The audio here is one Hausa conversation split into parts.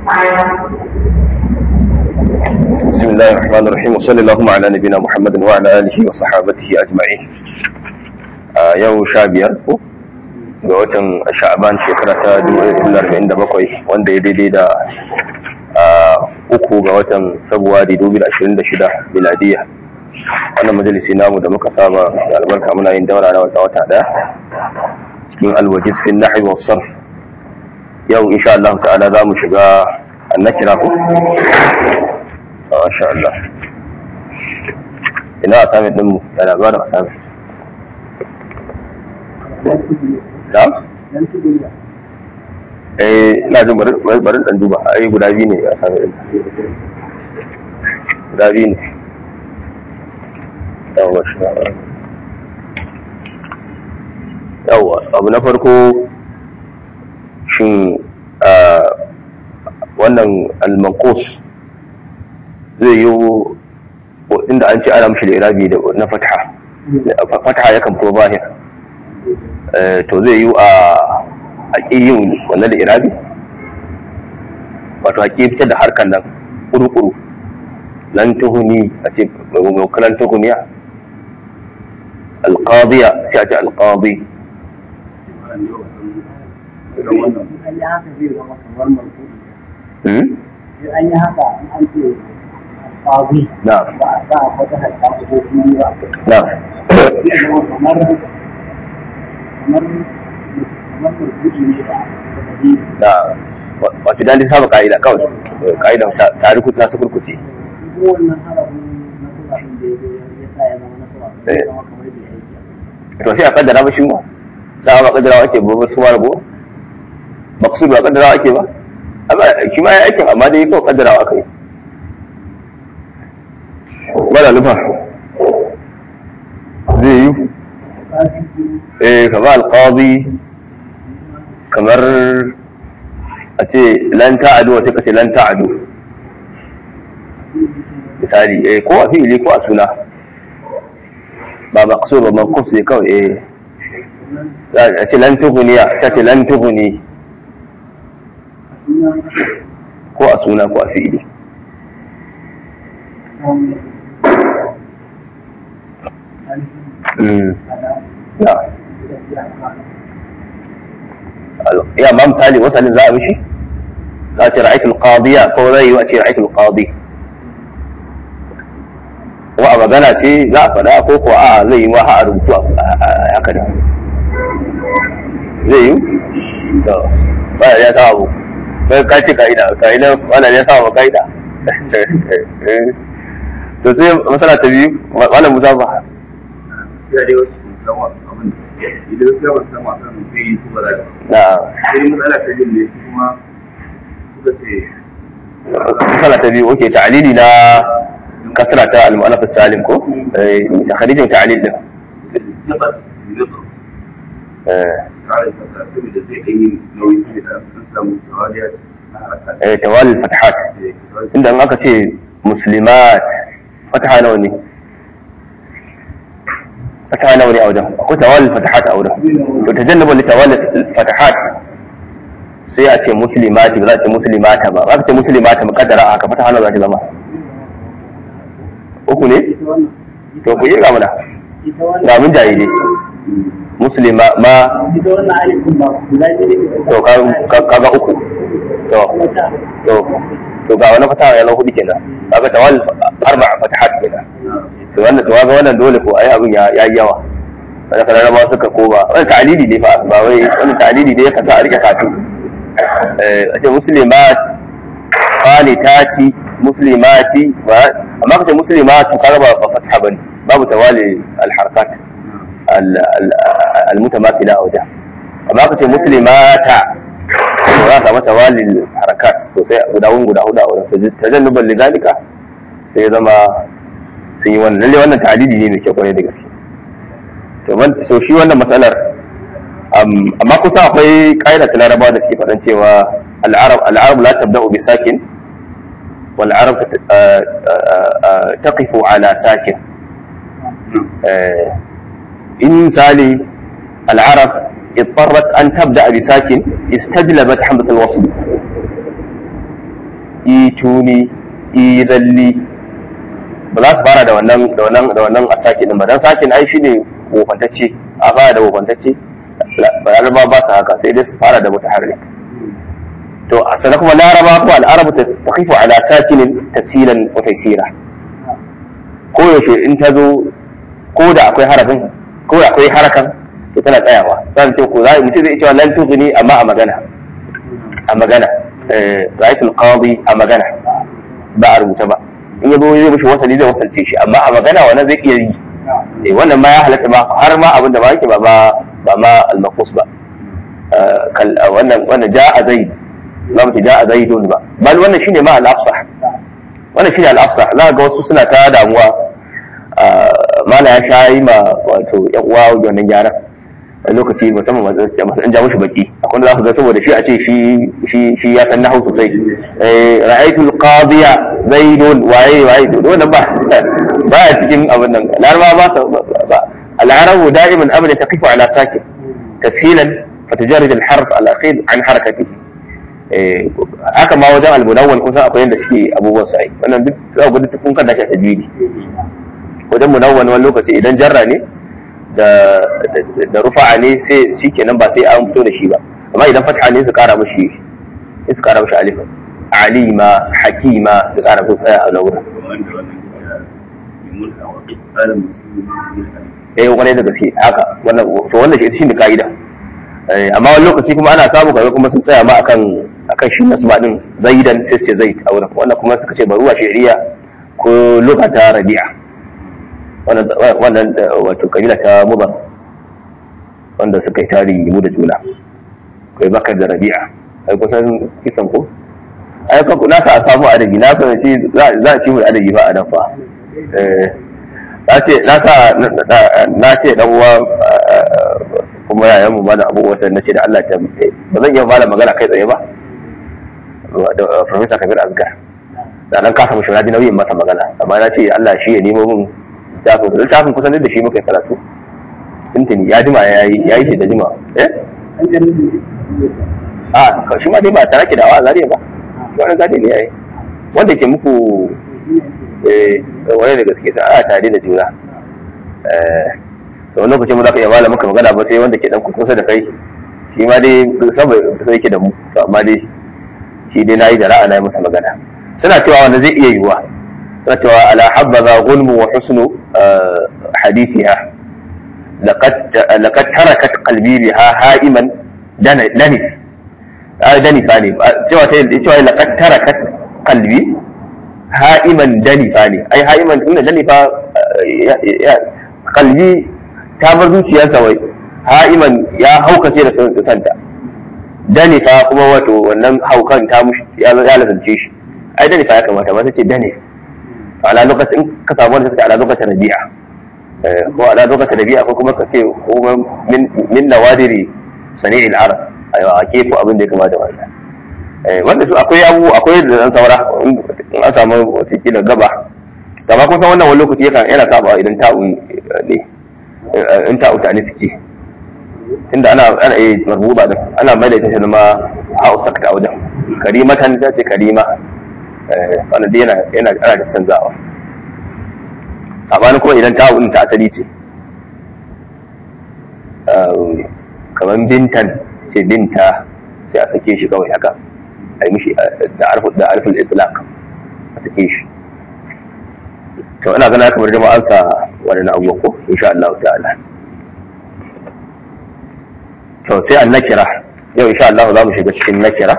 بسم الله الرحمن الرحيم وصلى اللهم على نبينا محمد وعلى اله وصحابته اجمعين yau sha biyar ko ga watan sha'aban shekara ta 1947 wanda ya daidai da uku ga watan sabuwari 2026 miladiya wannan majalisi namu da muka saba da albarka muna yin daura na wata wata daya cikin alwajiz fi nahwi was sarf yau insha Allah ta'ala za mu shiga annakira ko masha Allah ina asamin din mu yana zuwa da asamin da eh ina jin bari bari dan duba ai guda biyu ne asamin din guda biyu ne yawa shi yawa abu na farko shin wannan almanqus zai yi inda an ce ana mashi da irabi na fatha fatha ya kan zahir to zai yi a haƙiyin wannan da irabi wato haƙi fitar da harkar nan ƙuru-ƙuru lan tuhuni a ce maimakon tuhuniya alƙadiya sai a ce alƙadi an yi haka an ce alfawi na ba a sa wata harka ko kuma ba na zai zama kamar kamar kamar murkuɗi ne da hadisi na wato dan dai saba ka'ida kawai ka'ida ta ruku ta su kurkuce ko wannan harafin nasara din da ya zo ya sa ya zama nasara zai zama kamar bai aiki to sai a kaddara ba shi ma da ba kaddara ake ba ba su ma rago maksud ba kaddara ake ba amma shi ma ya aikin amma dai kawai kaddara aka yi wala lufa zai yi eh kamar alqadi kamar a ce lan ta'adu wata kace lan ta'adu misali eh ko a fi'ili ko a suna ba maqsud ba maqsud sai kawai eh a ce lan tughniya ta ce lan tughni ko a suna ko a fi'ili Mm. Ya. ya ma misali wasalin za a mishi za a ce ra'aitul qadiya ko zai yi a ce ra'aitul qadi ko a magana ce za a faɗa ko ko a zai yi ma a rubutu a haka da zai yi to ba ya sa abu sai ka ce ka'ida ka'ida wala ya sa wa ka'ida to sai masala ta biyu wala musa ba ya dai wasu musamman abin da idan sai wasu sama kan sai su ba da na sai matsala ta jin ne su kuma suka ce masala ta biyu oke ta'alili na kasra ta al-mu'allaf salim ko eh takharijin ta'alil din nufar nufar eh tsarin kasa saboda zai ɗan yi nauyi su da sun samu tawaliya na haraka eh tawali fatahat inda in aka ce muslimat fataha nawa ne fataha nawa ne a wajen akwai tawali fatahat a wajen to tajannubu li tawali fatahat sai a ce muslimati ba za a ce muslimata ba ba ka ce muslimata mukaddara a haka fataha nawa za ta zama uku ne ita wannan to ku yi ga mana ita wannan ga mun jaye ne muslima ma ita wannan alifin ba guda biyu ne to ka- ka- kaga uku to wata to to ga wani fataha ya zama hudu kenan kaga tawali arba'a fatahat kenan to wannan to ga wannan dole ko ai abin ya yi yawa wanda kana raba suka ko ba wannan ta'lili ne fa ba wai wannan ta'lili ne ya kasa a rike katu eh a ce muslimat qanitati muslimati ba amma kace muslimatu kaga ba ba fatha bane babu tawali al harakat al al mutamathila a wajen amma kace muslimata to za ka mata wali harakat sosai guda guda hudu a wurin tajannuban lidalika sai ya zama sun yi wannan lalle wannan ta'adidi ne mai kyau kwarai da gaske to man so shi wannan matsalar amma kusa akwai ƙa'ida ta larabawa da suke faɗan cewa al'arab al'arab la tabda'u bi sakin wal arab taqifu ala sakin in misali al'arab اضطرت أن تبدأ بساكن استجلبت حمزة الوصل ituni izalli ba za su fara da wannan da wannan da wannan a sakin din ba dan sakin ai shine wofantacce a fara da wofantacce ba laraba ba su haka sai dai su fara da mutaharrik to a sana kuma laraba ko al'arabu ta taqifu ala sakinin tasilan wa taysira ko yaushe in ta zo ko da akwai harafin ko da akwai harakan to tana tsayawa zan ce ko zai mutum zai cewa lan tughni amma a magana a magana eh ra'aytul qadi a magana ba a rubuta ba in yabo zai mishi wasali zai wasalce shi amma a magana wannan zai iya yi eh wannan ma ya halatta ba har ma abin da ba yake ba ba ba ma al-maqus ba kal wannan wannan ja'a zaid za mu ce ja'a zaidun ba bal wannan shine ma al-afsah wannan shine al-afsah za ga wasu suna ta damuwa mala ya sha yi ma wato yan uwa wannan gyaran a lokaci musamman masu sai masu an ja mushi baki akwai da za ku ga saboda shi a ce shi shi shi ya san nahu sosai eh ra'aytul qadiya zaidun waye waye to wannan ba ba a cikin abin nan laraba ba ba al-arabu da'iman abada taqifu ala sakin tashilan فتجرد الحرف الاخير عن حركته haka ma wajen almunawwal kusa akwai yadda suke abubuwan sai wannan duk za ku duk kun kada shi a tajwidi wajen munawwal wani lokaci idan jarra ne da da rufa'a ne sai shikenan ba sai an fito da shi ba amma idan fatha ne su kara mishi su kara mishi alif alima hakima su kara mishi tsaya a laura eh kwarai da gaske haka wannan to wannan shi shine kaida amma wani lokaci kuma ana samu kaga kuma sun tsaya ma akan akan shi nasba din zaidan sai ce zaid a wurin wannan kuma suka ce baruwa shari'a ko lokata rabi'a wannan wannan wato kabila ta mudar wanda suka yi tarihi mu da juna kai bakar da rabi'a ai kusan kisan ko ai ka na sa samu adabi na san ce za a ci mu adabi ba a nan fa eh na ce na sa na ce dan uwa kuma yayan mu bada abubuwa sai nace da Allah ta ba zan iya fara magana kai tsaye ba da Professor Kabir Asgar da nan kasa mushi radi nauyin masa magana amma na ce Allah shi ya nemo min littafin littafin kusan da shi muka karatu tuntuni ya jima ya yi ya yi shi da jima eh a shi ma dai ba tare ki da awa zariya ba shi wani gadi ne yayi wanda ke muku eh wani da gaske ta a tare da juna eh to wani lokacin mu za ka iya bala maka magana ba sai wanda ke dan kusa da kai shi ma dai saboda sai yake da mu to amma dai shi dai nayi da ra'a na masa magana suna cewa wanda zai iya yiwuwa suna cewa ala habbaza gulmu wa husnu hadithiha laqad laqad tarakat qalbi biha ha'iman danif ai danifa ne cewa ta cewa laqad tarakat qalbi ha'iman danifa ne ai ha'iman inda danifa qalbi ta bar zuciyarsa wai ha'iman ya haukace da santa danifa kuma wato wannan haukan ta mushi ya lasance shi ai danifa ya kamata ba ta ce danif ala lokacin ka samu wanda take ala lokacin rabi'a ko ala lokacin rabi'a ko kuma ka ce kuma min nawadiri sani'il arab ayo a kefu abin da ya kamata wannan wanda su akwai abu akwai da dan saura in an samu wata kila gaba gaba kun san wannan wani lokaci yana saba idan ta'un ne in ta uta ne suke tunda ana ana yi marbuba din ana mai da ita ma hausa ta wajen karimatan ta ce karima wannan dai yana yana ana da canzawa sabanin kuma idan ta din ta asali ce kamar bintan ce binta sai a sake shi kawai haka a yi mishi da arfu da arful itlaq a sake shi to ina gana kamar da ma'ansa wani abubuwan ko insha Allah ta'ala to sai an nakira yau insha Allah za mu shiga cikin nakira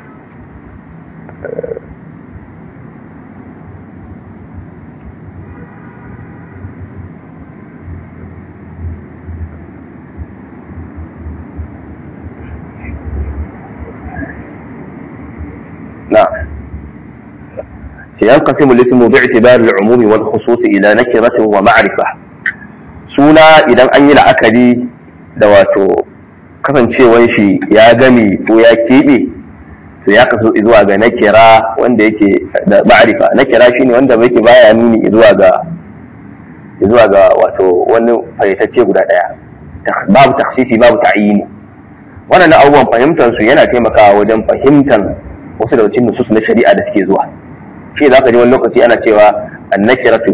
نعم ينقسم الاسم باعتبار العموم والخصوص إلى نكرة ومعرفة suna idan an yi la'akari da wato kasancewar shi ya gami ko ya keɓe to ya kaso zuwa ga nakira wanda yake da ma'arifa nakira shine wanda yake baya nuni zuwa ga zuwa ga wato wani fayyatacce guda ɗaya babu taksisi babu ta'yini wannan abubuwan fahimtar su yana taimakawa wajen fahimtar wasu daga cikin nusus na shari'a da suke zuwa shi za ka ji wani lokaci ana cewa annakiratu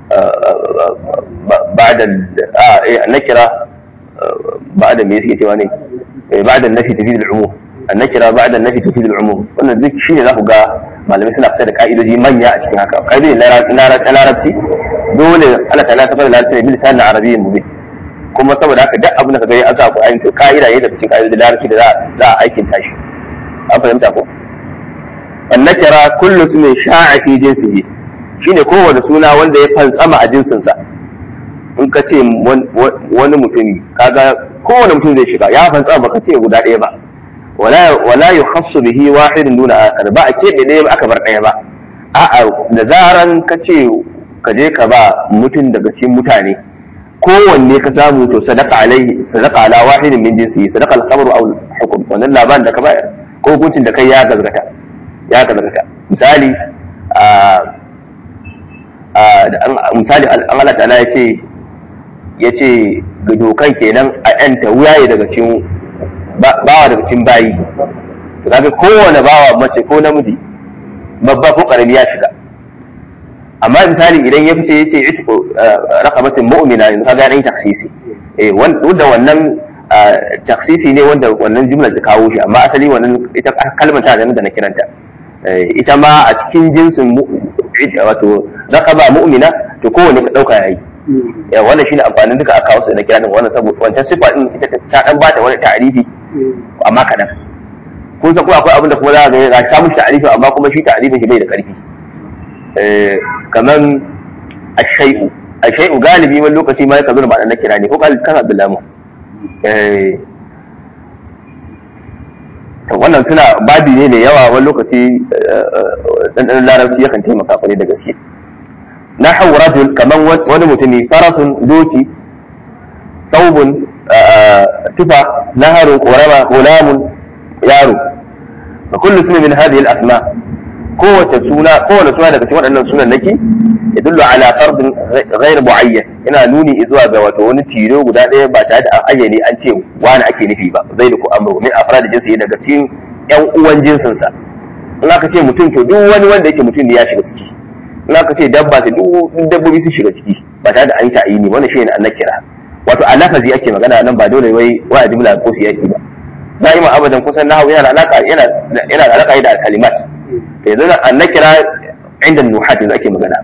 ba'da a eh annakira ba'da me yake cewa ne ba'da nafi tafid al-umum annakira ba'da nafi tafid al-umum wannan duk shi ne za ku ga malamai suna fitar da ka'idoji manya a cikin haka ka'idojin larabci dole Allah ta'ala ta fara larabci ne bil lisan arabiyyin mubin kuma saboda haka duk abin da ka gani an sa ku ayin to ka'ida ne da cikin ka'idojin larabci da za a aikin tashi an fahimta ko annakira kullu ismin sha'a fi jinsihi shine kowane suna wanda ya fantsama a jinsinsa in ka ce wani mutumi kaga kowane mutum zai shiga ya fantsama baka ce guda ɗaya ba wala yukhassu bihi wahidun duna akhar ba a keɓe ɗaya ba aka bar ɗaya ba a'a da zaran ka ce ka je ka ba mutum daga cikin mutane kowanne ka samu to sadaka alaihi sadaka ala wahidin min jinsi sadaka al-khabaru aw al-hukm wannan labarin da ka bayar ko hukuncin da kai ya gazgata ya gazgata misali misali an Allah ta'ala ya ce ya ce ga dokan kenan a yanta wuyaye daga cikin bawa daga cikin bayi to kaga kowane bawa mace ko namiji babba ko karami ya shiga amma misali idan ya fice yace itqu raqabatin mu'mina yanzu kaga dan taksisi eh wanda wannan taksisi ne wanda wannan jumla ta kawo shi amma asali wannan ita kalmar ta da na kiranta ita ma a cikin jinsin wato raqaba mu'mina to kowane ka dauka yayi wannan shine amfanin duka aka kawo su na kiranin wannan saboda wancan sifa din ita ta dan bata wani ta'arifi amma kadan kun san ko akwai abin da kuma za ka ga ga ta mushi ta'arifi amma kuma shi ta'arifin shi bai da karfi kaman ashai'u ashai'u galibi wani lokaci ma yakan zo da ma'anar na kira ne ko kan abdullahi to wannan suna babi ne mai yawa wani lokaci ɗanɗanon larabci yakan taimaka kwarai da gaske na hau rajul kamar wani mutumi farasun doki saubun tufa naharun korama gulamun yaro fa kullu suna min hadhihi al-asma kowace suna kowace suna daga cikin waɗannan sunan naki yadullu ala fardin ghayr muayyan yana nuni zuwa ga wato wani tiro guda ɗaya ba tare da an ayyane an ce wani ake nufi ba zai da ku amru min afrad jinsi daga cikin ƴan uwan jinsin sa in aka ce mutum to duk wani wanda yake mutum ne ya shiga ciki in aka ce dabba to duk dabbobi su shiga ciki ba tare da an yi ta'ayini wannan shi ne an nakira wato a lafazi ake magana nan ba dole wai wa jumla ko siyaki ba da'ima abadan kusan nahawu yana alaka yana yana da alaka da kalimat yanzu an nakira inda nuhat yanzu ake magana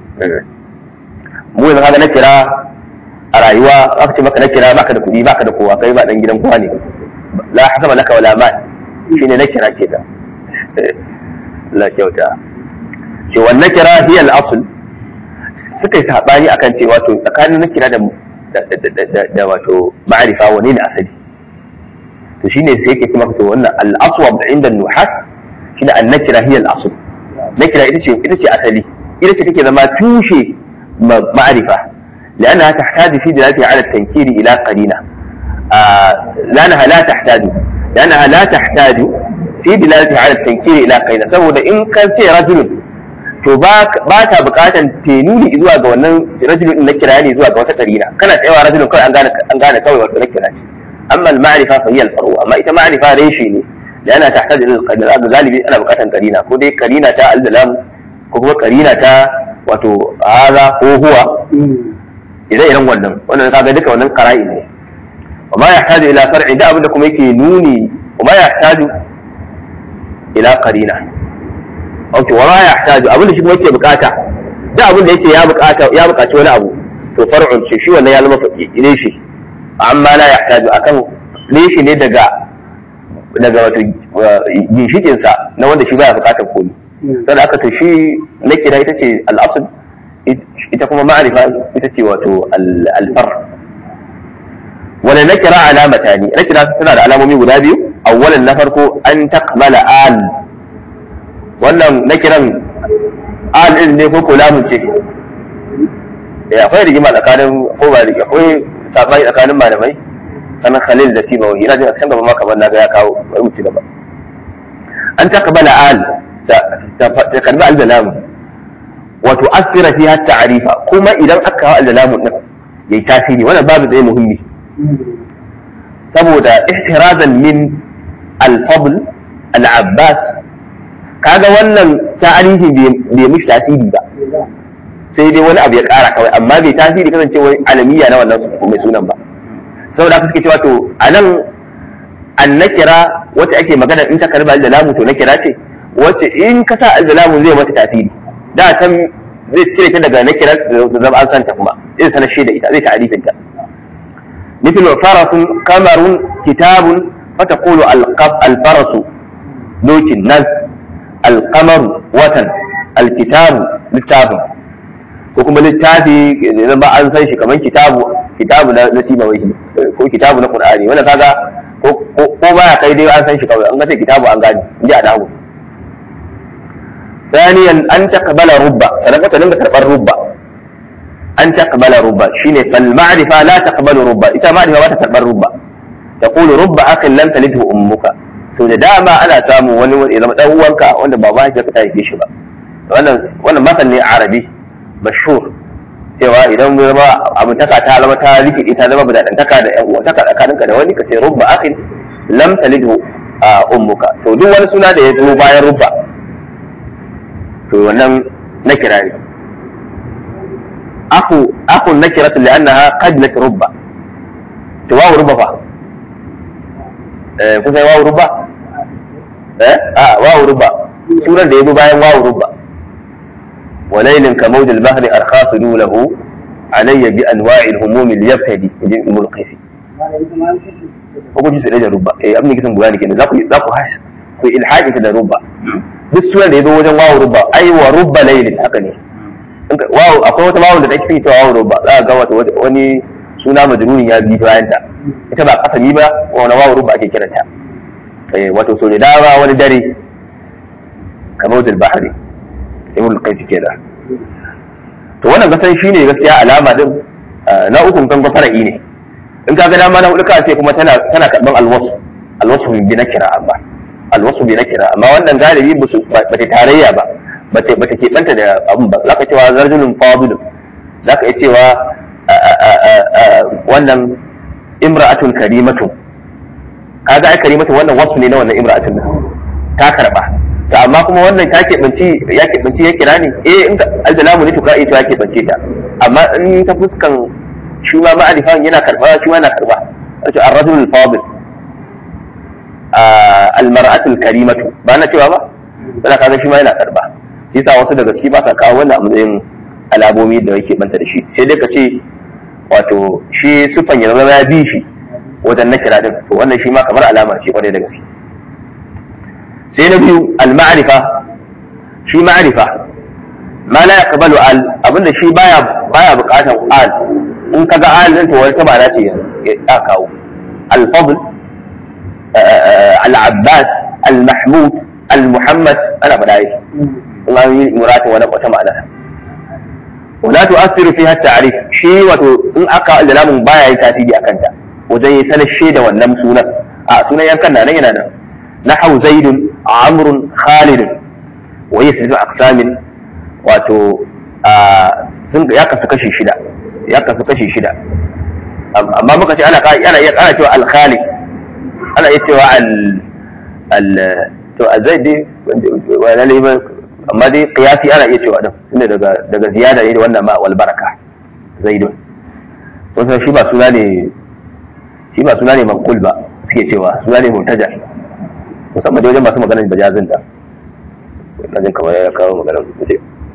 mu yanzu kaga na kira a rayuwa aka ce maka na kira baka da kuɗi baka da kowa kai ba dan gidan kowa ne la hasaba laka wala mal shine na kira ke da la kyauta ce wannan kira hiya al-asl suka yi sabani akan cewa to tsakanin na kira da da wato ma'arifa wani ne asali to shine sai yake ce maka to wannan al-aswab inda nuhat shine an-nakira hiya al-asl nakira ita ce ita ce asali ita ce take zama tushe معرفة لأنها تحتاج في دلالتها على التنكير إلى قرينة آه لأنها لا تحتاج لأنها لا تحتاج في دلالتها على التنكير إلى قرينة سبب إن كان في رجل to ba ta bukatan tenuni zuwa ga wannan rajulun na kira ne zuwa ga wata karina kana tsayawa rajulun kawai an gane an gane kawai wato na kira ce amma al-ma'rifa fa hiya al-faru amma ita ma'rifa reshe ne da ana tahtaji ila al-qarina galibi ana bukatan karina ko dai karina ta al-dalam ko kuma karina ta wato haza ko huwa idan irin wannan wannan kaga duka wannan qara'i ne wa ma yahtaju ila far'i da abinda kuma yake nuni wa ma yahtaju ila qarina okay wa ma yahtaju abinda shi kuma yake bukata da abinda yake ya bukata ya bukaci wani abu to far'un shi shi wannan ya zama ne shi amma la yahtaju akan leshi ne daga daga wato ginshikin sa na wanda shi baya bukatar komai sai aka to shi na kira ita ce al'asul ita kuma ma'arifa ita ce wato alfar wani na kira alamata ne na kira suna da alamomi guda biyu awwalan na farko an takmala al wannan na kiran al din ne ko ko lamun ce ya akwai rigima tsakanin ko ba rigima akwai sabani tsakanin malamai kana khalil da sibawi ina jin a can gaba ma kamar na ga ya kawo bari mu ci gaba an takmala al ta karbi al-dalamu wato asira fiha ta'rifa kuma idan aka kawo al-dalamu din yayi tasiri wannan babu da muhimmi saboda ihtirazan min al-fadl al-abbas kaga wannan tarihi bai mishi tasiri ba sai dai wani abu ya kara kawai amma bai tasiri kasance wani alamiya na wannan mai sunan ba saboda haka suke cewa to a nan an nakira wacce ake magana in ta karba da lamu to nakira ce wacce in ka sa al-lamu zai mata tasiri da can zai cire ta daga nakira da zama an santa kuma zai sanar shi da ita zai ta'arifin ta مثل فرس قمر كتاب فتقول القف الفرس دوك النز القمر وطن الكتاب للتاب وكما للتابي إذا ما أنسان شي كمان كتاب كتاب نسيب وجهي ko kitabu na Qur'ani wanda kaga ko ba ya kai dai an san shi kawai an ga sai kitabu an gani inji a dawo ثانيا أن تقبل ربا فلقد لم تقبل ربا أن تقبل ربا شيني فالمعرفة لا تقبل ربا إذا معرفة ما تقبل ربا تقول ربا أخ لم تلده أمك sau da dama ana samu wani wani zama dan uwanka wanda ba ba ka ta haife shi ba wannan wannan masal ne arabi mashhur cewa idan mu zama abu taka ta zama ta rike ta zama bada taka da yan uwa taka tsakaninka da wani ka ce rubba akhin lam talidhu ummuka to duk wani suna da ya zo bayan rubba to wannan na kirari aku aku nakiratu li'annaha qadlat rubba to wawu rubba fa eh kusa wawu rubba eh a wawu rubba sunan da yazo bayan wawu rubba وليل كموج البحر أرخاص له علي بأنواع الهموم ليبتدي ابن القيسي ko ji sai da rubba eh abin da kisan bayani kenan za ku za ku hash ku ilhaji da rubba duk sunan da yazo wajen wawu rubba ai wa rubba laylin haka ne wawu akwai wata wawu da take fitowa wawu rubba za ka ga wata wani suna majrurin ya bi bayan ta ita ba kasami ba wani wawu rubba ake kiranta eh wato so da dama wani dare kamar da bahari ibn qais kenan to wannan gasan shine gaskiya alama din na ukun kan fara'i ne in ka ga dama na hudu ka ce kuma tana tana karban alwasu alwasu bi nakira amma alwasu bi nakira amma wannan galibi ba ba ta tarayya ba ba ta ba ta ke banta da abun ba zaka cewa zarjulun fadil zaka iya cewa wannan imra'atun karimatun kaga ai karimatun wannan wasu ne na wannan imra'atun ta karba to amma kuma wannan ta keɓanci ya keɓanci ya kira ne eh in ka aljalamu ne to ka ita ya keɓance ta amma in ta fuskan shi ma ma'arifan yana karɓa shi ma yana karɓa wato ar-rajul al-fadil al-mar'atu al-karimatu ba na cewa ba kana kaga shi ma yana karɓa shi yasa wasu daga ciki ba sa kawo wannan a matsayin alamomi da yake banta da shi sai dai ka ce wato shi sufan ya zama ya bi shi wajen na kira din to wannan shi ma kamar alama ce kwarai da gaske sai na biyu al-ma'rifa shi ma'rifa ma la yaqbalu al abinda shi baya baya bukatan al in kaga al din to wani ta bana ce ya kawo al-fadl al-abbas al-mahmud al-muhammad ana faɗa yi in an yi murata wani wata ma'ana wala tu'athiru fiha at-ta'rif shi wato in aka al-lamun baya yi tasiri akan ta wajen yi sanar da wannan sunan a sunan yankan nan yana nan نحو زيد عمرو خالد وهي ستة أقسام wato sun ya kasu kashi shida ya kasu kashi shida amma muka ce ana ana iya ana cewa al-khalid ana iya cewa al al to azai dai wala ne amma dai qiyasi ana iya cewa din tunda daga daga ziyada ne da wannan ma wal baraka zaidun to sai shi ba suna ne shi ba suna ne manqul ba suke cewa suna ne muntaja musamman da wajen masu maganar bajazin da na jin kamar ya kawo maganar kuce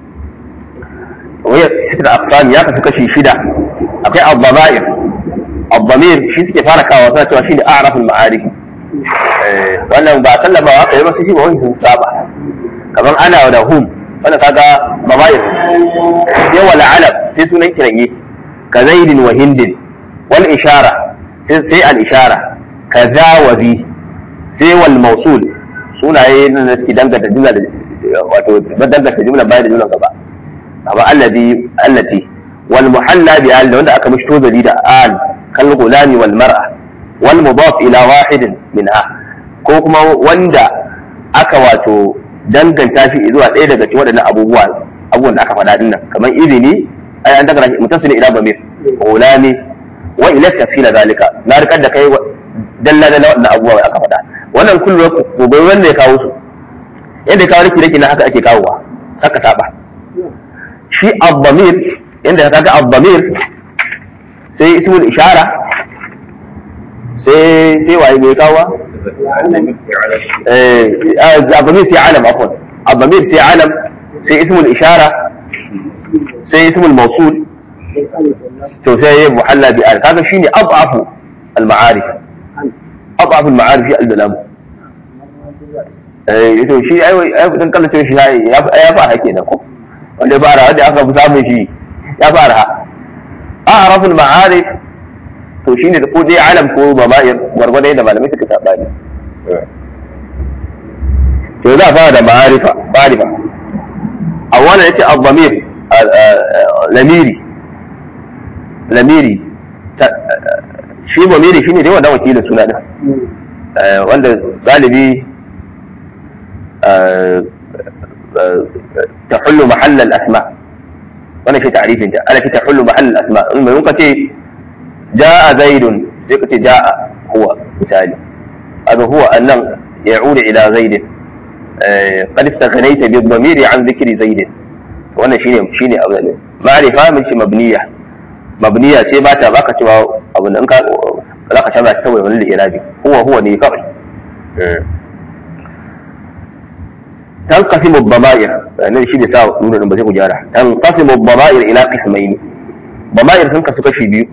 wayar sitar aqsam ya kasu kashi shida akwai al-dhama'ir al-dhamir shi suke fara kawo suna cewa shine a'raful ma'arif wannan ba sallama wa kai ba shi ba wani sun saba kamar ana da hum wannan kaga dhama'ir sai wala alam sai sunan kiranye ka zaidin wa hindin wal ishara sai al-ishara kaza wa bi sai wal mausul sunaye na da suke danganta jumla da wato danganta jumla bayan da jumla gaba amma allati allati wal muhalla bi al wanda aka mishi tozali da al kal gulami wal mar'a wal mudaf ila wahidin minha ko kuma wanda aka wato danganta shi zuwa ɗaya daga cikin waɗannan abubuwa abubuwan da aka faɗa din nan kamar izini ai an danganta shi mutasili ila bamir gulami wa ila tafsila zalika na rikar da kai dalla da wannan abubuwa da aka faɗa wannan kullum gobe wanda ya kawo su yadda kawo riki riki na haka ake kawowa haka saba shi abdamir yadda ka ga abdamir sai ismul ishara sai sai waye mai kawo eh abdamir sai alam afwan abdamir sai alam sai ismul ishara sai ismul mawsul to sai ya muhalla bi al kaga shine abafu al ma'arif abafu al ma'arif al dalam eh to shi ai ai dan kallace shi ya ya fara kenan ko wanda ya fara wanda aka fi samun shi ya fara a'raful ma'arif to shine da ko dai alam ko mama'ir gwargwadon da malamai suka saba ne to za a fara da ma'arifa ma'arifa awwala yace ad-damir lamiri lamiri shi damiri shine dai wannan wakilin suna din wanda galibi تحل محل الأسماء وانا في تعريف انت انا في تحل محل الأسماء ممكن تي جاء زيد زي جاء هو مثالي هذا هو أن يعود إلى زيد قد استغنيت بالضمير عن ذكر زيد وانا شيني شيني أبدا معرفة من شي مبنية مبنية سي باتا باكا توا أبدا انك لا شبه تسوي من الإرابي هو هو ني كوي تنقسم الضمائر يعني شيء da sa nuna ba zai ku gyara تنقسم الضمائر الى قسمين ضمائر sun kasu kashi biyu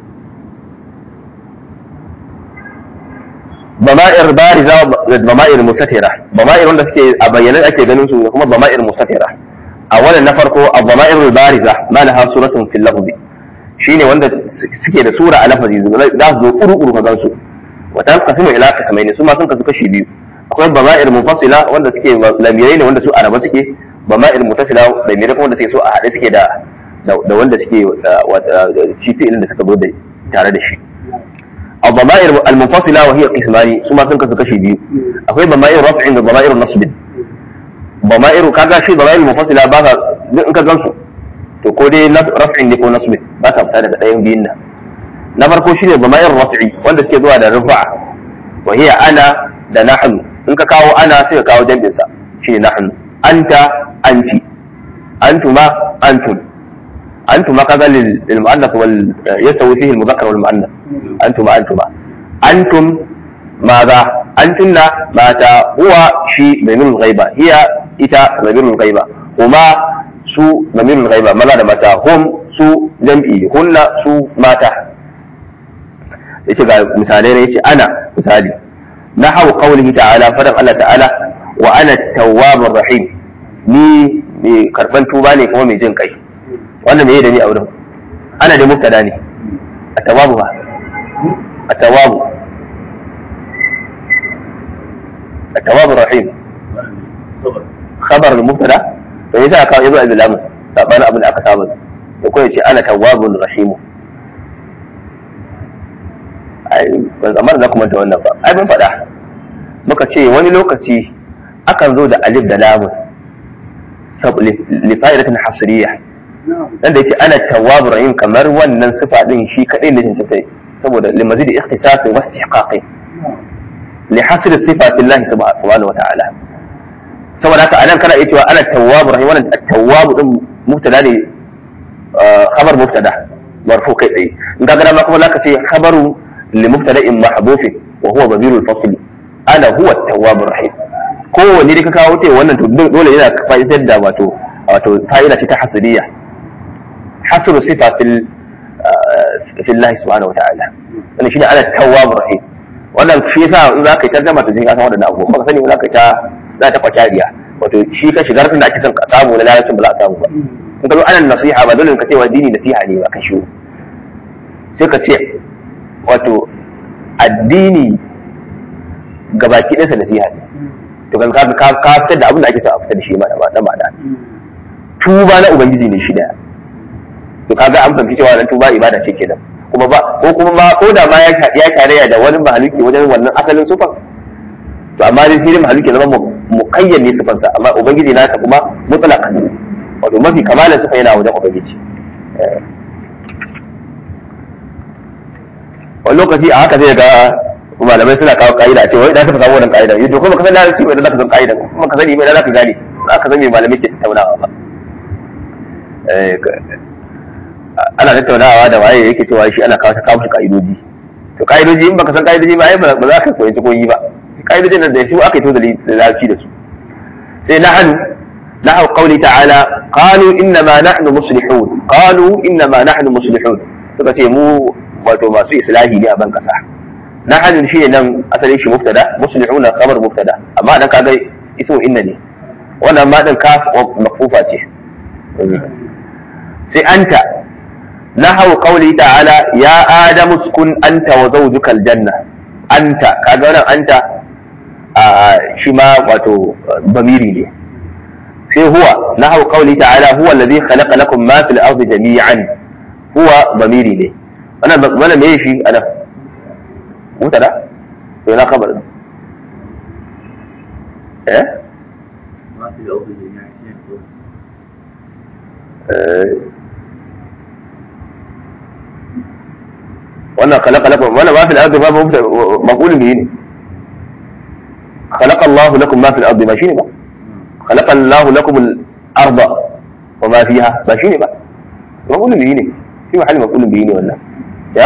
ضمائر بارزة ضمائر مستترة ضمائر wanda suke a bayyane ake ganin su kuma ضمائر مستترة أولا na farko الضمائر البارزة ما لها صورة في اللفظ shine wanda suke da sura a lafazi za su zo kuru-kuru ka gansu wata kasimu ila kasmai ne su ma sun kasu kashi biyu akwai bama'ir munfasila wanda suke lamirai ne wanda su araba suke bama'ir mutasila lamirai kuma wanda suke so a haɗe suke da da wanda suke shi fi'ilin da suka zo da tare da shi الضمائر المنفصلة وهي قسمان ثم تنقسم كشي بيو أخوي ضمائر رفع وضمائر نصب ضمائر كذا شيء ضمائر منفصلة بها إنك جنسو تقول رفع لكو نصب ما تبتدى تأيهم بينا نفر كو شيء ضمائر رفعي وانت سكي دوا رفع وهي أنا da nahnu in ka kawo ana sai ka kawo jambin sa shi nahnu anta anti antuma antum antuma kaga lil mu'annath wal yasawi fihi al mudhakkar wal mu'annath antuma antuma antum ماذا أنتن ماتا هو شيء ضمير الغيبة هي إتا ضمير الغيبة هما su ضمير الغيبة maza da mata hum su jam'i hunna su mata yace ga misalai ne yace ana misali نحو قوله تعالى فدم الله تعالى وانا التواب الرحيم ni mai karban tuba ne kuma mai jin kai wannan me da ni a wurin ana da mubtada ne at-tawabu ba at-tawabu at-tawabu rahim khabar al-mubtada to yasa aka yazo a lamu sabanin abin da aka saba da kuma yace ana tawwabun rahim ai ban zamar za ku manta wannan ba ai mun faɗa muka ce wani lokaci akan zo da alif da lamun li fa'idatin hasriya dan da yake ana tawwab rahim kamar wannan sifa din shi kadai ne cancanta saboda li mazid ikhtisas wa istihqaqi li hasr sifati Allah subhanahu wa ta'ala saboda haka anan kana iya cewa ana tawwab rahim wannan at-tawwab din mubtada ne khabar mubtada marfu kai tsaye in ka ga ma kuma zaka ce khabaru لمبتدا محذوف وهو ضمير الفصل انا هو التواب الرحيم kowanne da ka kawo ta wannan to dole yana fa'idar da wato wato fa'ida ce ta hasiliya hasru sifa fil fil Allah subhanahu wa ta'ala wannan shine ana tawwab rahim wannan shi yasa in za ka yi tarjuma ta jin ka san wadannan abubuwa ba sani ba za ka ta za ta kwatariya wato shi ka shigar da ake son ka samu na lalacin ba za a samu ba in ka zo ana nasiha ba dole ka ce wa dini nasiha ne ba ka shi sai ka ce wato addini gabaki ɗansa nasiha ne to kan ka ka ka fitar da abin da ake son a fitar da shi ma da ma'ana tuba na ubangiji ne shi daya to kaga an fahimci cewa nan tuba ibada ce kenan kuma ba ko kuma ma ko da ma ya ya tarayya da wani mahaluki wajen wannan asalin sufan to amma dai sai mahaluki zama muqayyad ne sufansa amma ubangiji nasa kuma mutlaq wato mafi kamalan sufa yana wajen ubangiji wani lokaci a haka zai ga kuma malamai suna kawo ka'ida cewa idan ka samu wannan ka'ida yadda kuma ka san larabci ba idan zaka san ka'ida kuma ka sani ba idan zaka gane za ka san me malamai ke tattaunawa ba Eh, ka- ana tattaunawa da waye yake cewa shi ana kawo ta kawo shi ka'idoji to ka'idoji in baka san ka'idoji ba ai ba ba za ka koyi koyi ba ka'idojin nan da su aka yi to da larabci da su sai nahnu نحو قوله تعالى قالوا إنما نحن مصلحون قالوا إنما نحن مصلحون suka ce mu wato masu islahi ne a ban kasa nahnu shi ne nan asalin shi mubtada muslihuna khabar mubtada amma dan kaga ismu inna ne wannan ma din kaf makfufa ce sai anta nahwu qawli ta'ala ya adamu uskun anta wa zawjuka aljanna anta kaga wannan anta a shi ma wato bamiri ne sai huwa nahwu qawli ta'ala huwa alladhi khalaqa lakum ma fil ardi jami'an huwa bamiri ne wannan wannan me shi ana mutada to na kabar eh ما في الأرض جميعا شيء Eh. wannan khalaqa lakum wannan ma fil ardi ma maqulun bihi ne khalaqa Allahu lakum ma fil ardi ma shine ba khalaqa Allahu lakum al arda wa ma fiha ba shine ba maqulun bihi ne shi mahalli maqulun bihi ne wannan ya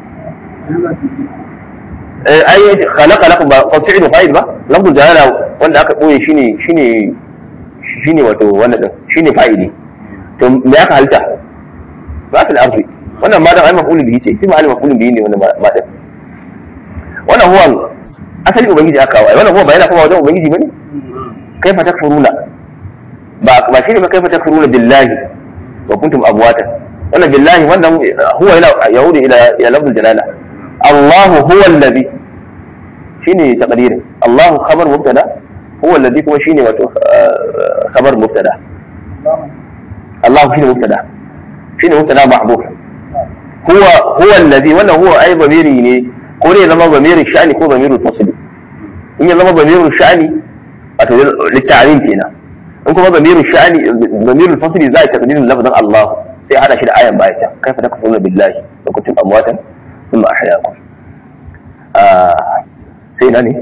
eh ai khalaqa lakum ba ko fi'lu fa'il ba lafzul jalala wanda aka boye shine shine shine wato wannan din shine fa'ili to me aka halta ba fil ardi wannan ma dan ai maf'ulun bihi ce shi ma maf'ulun bihi ne wannan ma din wannan huwa asali ubangiji aka kawo ai wannan huwa ba yana kuma wajen ubangiji bane kaifa takfuruna ba ba shine ba kaifa takfuruna billahi wa kuntum amwatan wannan billahi wannan huwa yana yahudu ila ila lafzul jalala Allahu huwa alladhi shine taqdirin Allahu khabar mubtada huwa alladhi kuma shine wato khabar mubtada الله شنو مبتدا شنو مبتدا محذوف هو هو الذي ولا هو اي ضميري ne ko ne zama ضمير الشأن ko ضمير الفصل in ya zama ضمير الشأن wato litta'lim kenan in kuma ضمير الشأن ضمير الفصل zai taqdirin lafzin Allah sai hada shi da ayan baya ta kaifa takfuruna billahi wa kuntum amwatan thumma ahyaakum ah sai nani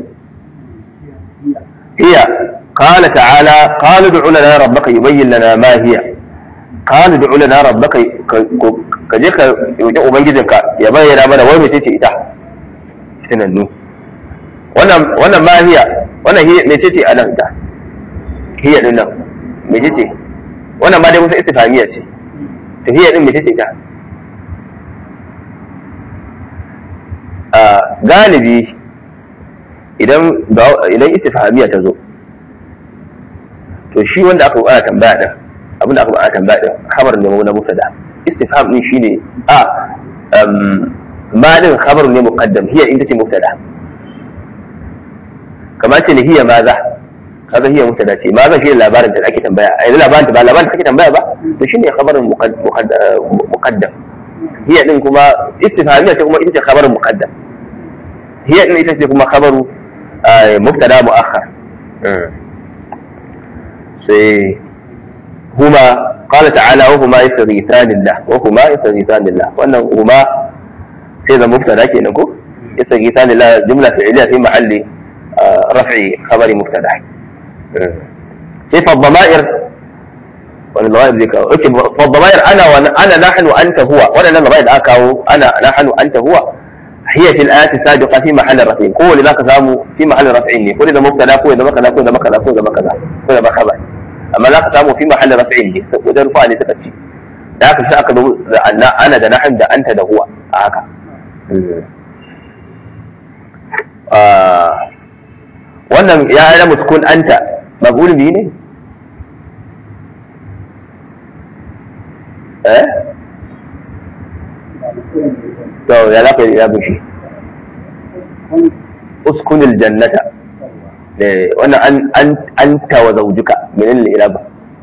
هي قال تعالى قال ادع لنا ربك يبين لنا ما هي قال ادع لنا ربك ka je ka roƙi ubangijinka ya bayyana mana wai mece ce ita tunannu wannan wannan ma hiya wannan hiya mece ce a nan ita hiya din nan mece ce wannan ma dai musa istifhamiya ce to hiya din mece ce ita a galibi idan idan istifhamiya ta zo to shi wanda aka ana tambaya din abin da aka ana tambaya din khabar ne na mubtada istifham din shine a ma din khabar ne muqaddam hiya inda ce mubtada kamar ce ne hiya maza kaga hiya mubtada ce maza shi labarin da ake tambaya ai labarin da ba labarin da kake tambaya ba to shine khabarin muqaddam hiya din kuma istifhamiya ce kuma ita ce khabarin muqaddam hiya din ita ce kuma khabaru mubtada muakhar sai huma qala ta'ala wa huma yastaghithani lillah wa huma yastaghithani lillah wannan huma sai da mubtada kenan ko yastaghithani lillah jumla fi'liya fi mahalli raf'i khabari mubtada sai fa dhamair wani dhamair zai kawo okay fa dhamair ana wa ana nahnu anta huwa wannan dhamair da aka kawo ana nahnu anta huwa هي في الآيات السابقة في محل رفع كل ذاك سامو في محل رفع كل ذا مبتدا كل ذا مكذا كل ذا مكذا كل ذا مكذا كل ذا خبر أما ذاك سامو في محل رفع ne وده رفع ne suka ci da haka sai aka zo da ana da nahn da anta da huwa a haka wannan ya ana muskun anta maqul bi ne eh to ya za ka yi ya bushe uskunil jannata wannan an an anta wa zawjuka min al-ilaba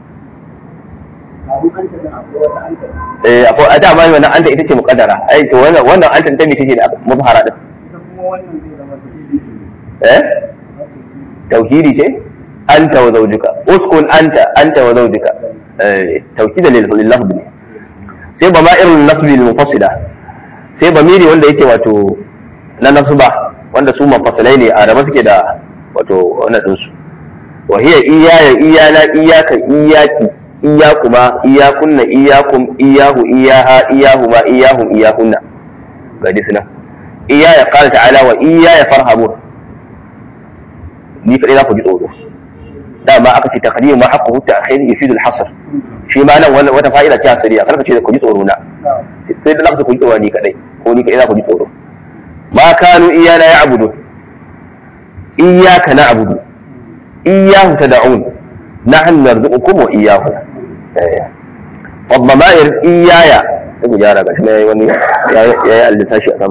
eh akwai a dama wannan anta ita ce muqaddara ai to wannan wannan anta ta mece ce da muzhara din eh tauhidi ce anta wa zawjuka uskun anta anta wa zawjuka eh tauhida lil lafzi ne sai ba ma'irun nasbi lil mufassila sai bamiri wanda yake wato na nasba wanda su mafasalai ne a raba suke da wato wannan ɗinsu wa hiya iyaya iyana iyaka iyaki iyakuma iyakunna iyakum iyahu iyaha iyahuma iyahum iyahunna ga dai suna iyaya qala ta'ala wa iyaya farhabun ni kadai za ku ji tsoro dama aka ce taqdim ma haqqu ta'khir yufidu al-hasr shi ma nan wannan wata fa'ida ce asiriya karka ce ku ji tsoro na sai da za ku ji tsoro ni kadai ko ni kadai za ku ji tsoro ma kanu iyana ya'budu iyyaka na'budu iyyahu tad'un nahnu narzuqukum wa iyyahu والضمائر إيايا يقول جارة قال شنو يوني يا يا اللي تاشي أسمع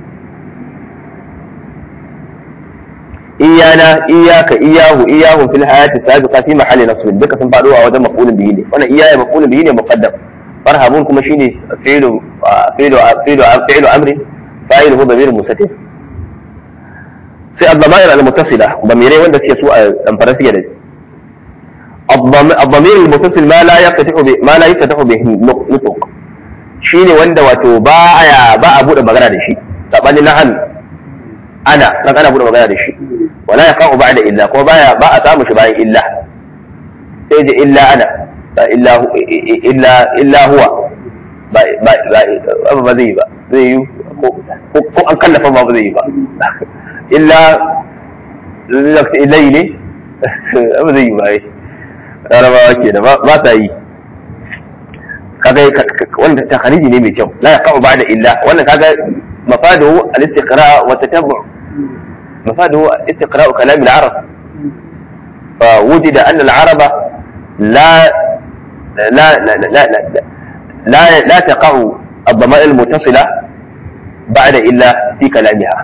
إيانا إياك إياه إياه في الحياة السابقة في محل نصب دك سن فادوا أو مفعول به ne wannan إيايا مفعول به ne مقدم فرهبون kuma shine فعل فعل فعل فعل أمر فاعله ضمير مستتر sai الضمائر المتصلة ضميرين wanda suke su a damfara suke da الضمير المتصل ما لا يفتح به ما لا يفتح به نطق shine wanda wato ba ya ba a bude magana da shi sabanin na hannu ana kan ana bude magana da shi wala ya qa'u ba'da illa ko baya ba a samu shi bayan illa sai da illa ana ba illa illa illa huwa ba ba ba ba zai ba zai yi ko an kallafa ba zai yi ba illa ilai ne ba zai yi ba larabawa ke da ba sa yi kaga wanda ta khariji ne mai kyau la yaqa'u ba'da illa wannan kaga mafadahu al-istiqra' wa tatabbu' mafadahu istiqra' kalam al-arab fa wujida anna al-araba la la la la la la taqa'u الضمائر المتصلة بعد إلا في كلامها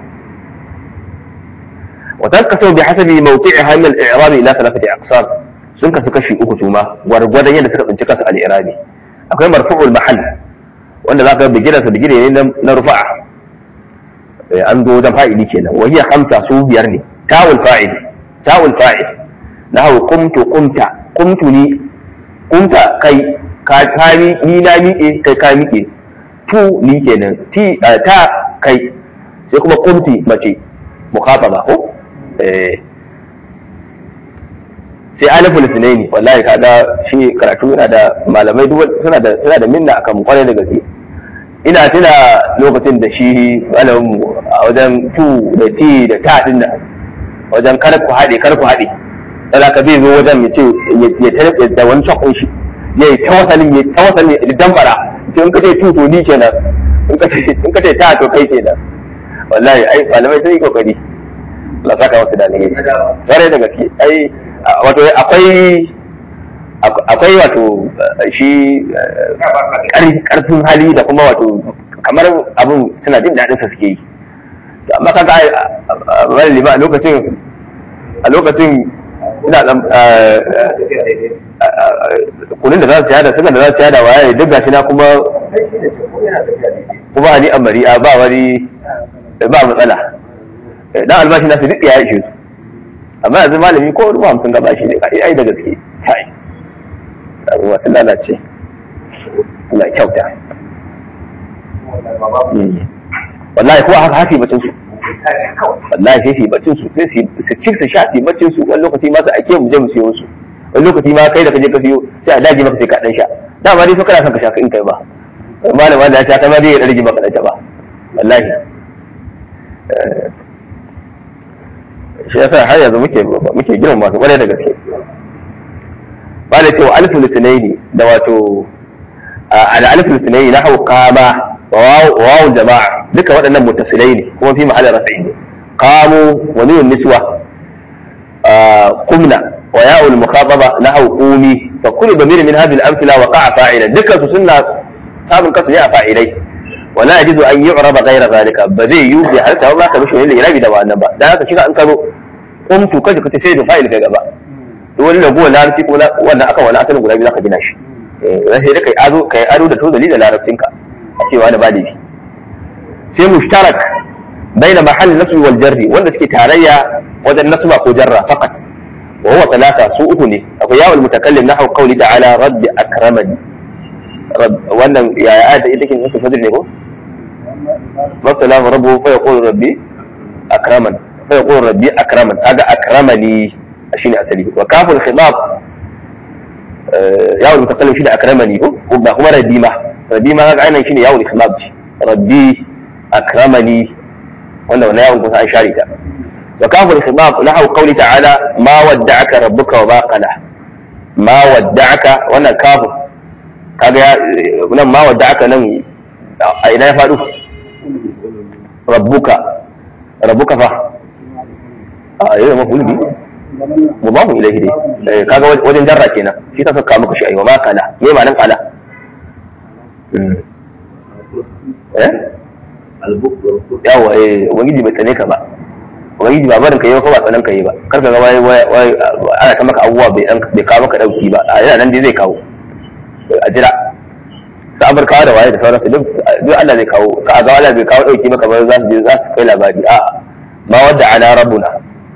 وتنقسم بحسب موقعها من الإعراب إلى ثلاثة أقسام sun kasu kashi uku su ma gwargwadon yadda suka tsinci kansu al'irabi akwai marfu'ul mahal wanda za ka bigina sa bigire ne na rufa'a an zo wajen fa'ili kenan wa hiya hamsa su biyar ne ta'ul fa'il ta'ul fa'il na hau qumtu qumta qumtu ni qumta kai ka ka ni na miƙe kai ka miƙe tu ni kenan ti ta kai sai kuma qumti mace mukhataba ko eh sai aliful sunaini wallahi kaga shi karatu yana da malamai duk suna da suna da minna akan kwarai da gaske ina tuna lokacin da shi malamin a wajen tu da ti da ta din nan wajen kar ku haɗe kar ku haɗe sai ka zai zo wajen ya ce ya tare da wani shakon shi ya yi tawasalin ya tawasalin ya dambara ce in ka ce tu to ni kenan in ka ce in ka ce ta to kai kenan wallahi ai malamai sun yi kokari Allah saka wasu da alheri kwarai da gaske ai wato akwai akwai wato shi karfin hali da kuma wato kamar abin suna jin daɗin sa suke yi amma kaga wani lima a lokacin a lokacin ina dan kunin da za su yada sukan da za su yada waye duk gashi na kuma kuma ani amari ba wani ba matsala dan albashi na su duk ya ishe su amma yanzu malami ko ruwa hamsin gaba shi ne kai ai da gaske kai abubuwa sun lalace Allah kyauta wallahi ko haka hasi bacin su wallahi sai su bacin su sai su ci su sha su bacin su wani lokaci ma su ake mu je mu siyo su wani lokaci ma kai da kaje ka siyo sai a daji maka sai ka dan sha dama dai fa kana son ka sha in kai ba malama da ya sha kai ma dai ya rage maka da ba wallahi shi yasa har yanzu muke muke girma masu kwarai da gaske ba da cewa alifin litinaini da wato al alifin litinaini na hau kama wawu jama'a duka waɗannan mutasilai ne kuma fi ma'anar rafi ne kamu wa nunun niswa kumna wa ya'ul mukhataba na hau qumi fa kullu damir min hadhihi al-amthila waqa'a fa'ilan dukkan su sunna samun kasu ne a fa'ilai ولا يجوز ان يعرب غير ذلك بزي يوجي هل تعرف ما كمش اللي يراجع ده wannan ba dan haka shiga an karo qumtu kaje kace sai da fa'il kai gaba to wani lagu larabci ko wannan aka wani asalin guda biyu zaka gina shi eh sai da kai ado kai ado da tozali da larabcin ka a cewa da bada shi sai mushtarak baina mahall nasb wal jarri wanda suke tarayya wajen nasba ko jarra faqat wa huwa talata su uku ne akwai yawul mutakallim nahwu qawli ta'ala rabbi akramani wannan yaya ayat ita kin nasu fadl ne ko mabtalahu rabbuhu fa yaqulu rabbi akraman fa yaqulu rabbi akraman kaga akramani shine asali wa kaful khidab yawon mutakallim shine akramani ko ba kuma rabbi ma rabbi ma kaga ainihin shine yawon khidab rabbi akramani wanda wannan yawon kusa an share ta wa kaful khidab lahu qawli ta'ala ma wadda'aka rabbuka wa ma qala ma wadda'aka wannan kafin kaga nan ma wadda'aka nan a ina ya faɗo rabbuka rabbuka fa a yi da mafi bi mubahu ilaihi dai kaga wajen jarra kenan shi ta saka maka shi ayi wa ma kala me ma nan kala eh yawa eh ubangiji bai tsane ka ba ubangiji ba barin ka yi ko ba tsanan ka yi ba kar ka ga wai wai ana ta maka abubuwa bai dan bai kawo maka dauki ba a yana nan dai zai kawo a jira sabar kawo da waye da sauransu duk duk Allah zai kawo ka ga Allah bai kawo dauki maka ba za su je za su kai labari a ma wadda ana rabbuna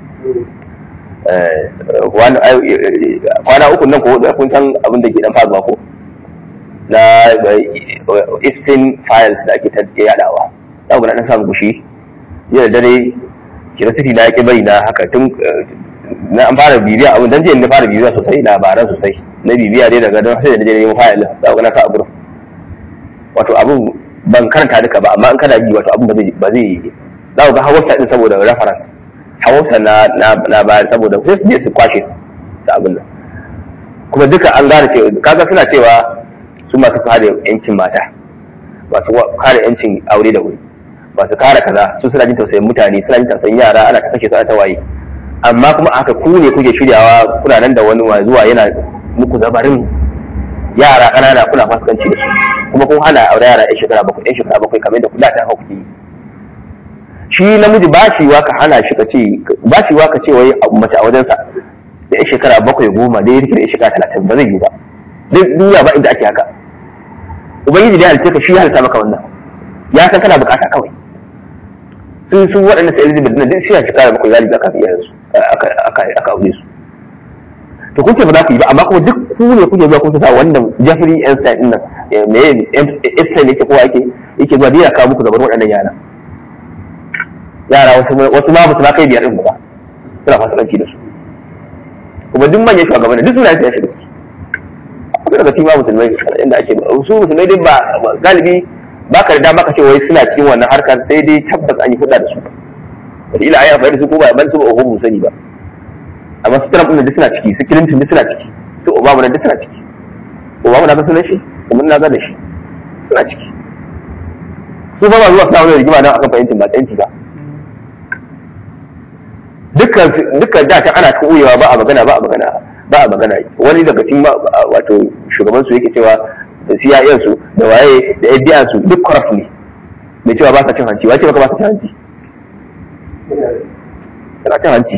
kwana uku nan ko kun san abin da ke dan faruwa ko na ifsin files da ake ta yadawa za ku na dan samu gushi yau da dare curiosity na yake bai na haka tun na an fara bibiya abin dan jiya na fara bibiya sosai labaran sosai na bibiya dai daga don sai da je nemo file za ku na sa a gurin wato abin ban karanta duka ba amma in kana bi wato abin ba zai ba zai za ku ga hawa din saboda reference hawa na na bayar saboda sai su je su kwashe su da abin nan kuma duka an gane cewa kaga suna cewa su masu kare yancin mata masu kare yancin aure da wuri masu kare kaza su suna jin tausayin mutane suna jin tausayin yara ana ta kashe su ana ta waye amma kuma aka ku ne kuke shiryawa kuna nan da wani zuwa yana muku zabarin yara ƙanana kuna fasikanci da su kuma kun hana aure yara yan shekara bakwai yan shekara bakwai kamar da kula ta hau kuɗi shi namiji ba shi wa ka hana shi ka ce ba shi wa ka ce wai mace a wajensa da yan shekara bakwai goma da ya rike da yan shekara talatin ba zai yi ba duk duniya ba inda ake haka ubangiji da ya halitta ka shi ya halitta maka wannan ya san kana bukata kawai sun su waɗanda sai elizabeth na duk suna shekara bakwai galibi aka fiye su aka aure su to kun ce ba za ku yi ba amma kuma duk ku ne kuke zuwa kun sa wannan jeffrey einstein din nan me einstein yake kowa yake yake zuwa dai ya kawo muku gaban waɗannan yara yara wasu wasu ma ba su kai biyar din ba suna fasikanci da su kuma duk manyan shugabanni duk suna ya shiga kuma daga cikin musulmai inda ake su musulmai dai ba galibi ba ka da maka ce wai suna cikin wannan harkar sai dai tabbas an yi hudda da su wata ila ayi amfani da su ko ba ban su ba ko sani ba amma su Trump din duk suna ciki su Clinton duk suna ciki su Obama duk suna ciki Obama na ga sunan shi kuma na ga da shi suna ciki su ba ba zuwa suna wani rigima don akan fahimtin ba tsanci ba dukkan dukkan da ta ana koyewa ba a magana ba a magana ba a magana wani daga cikin wato shugaban su yake cewa da CIN su da waye da FBI su duk corrupt ne mai cewa ba sa cin hanci wace baka ba sa cin hanci suna cin hanci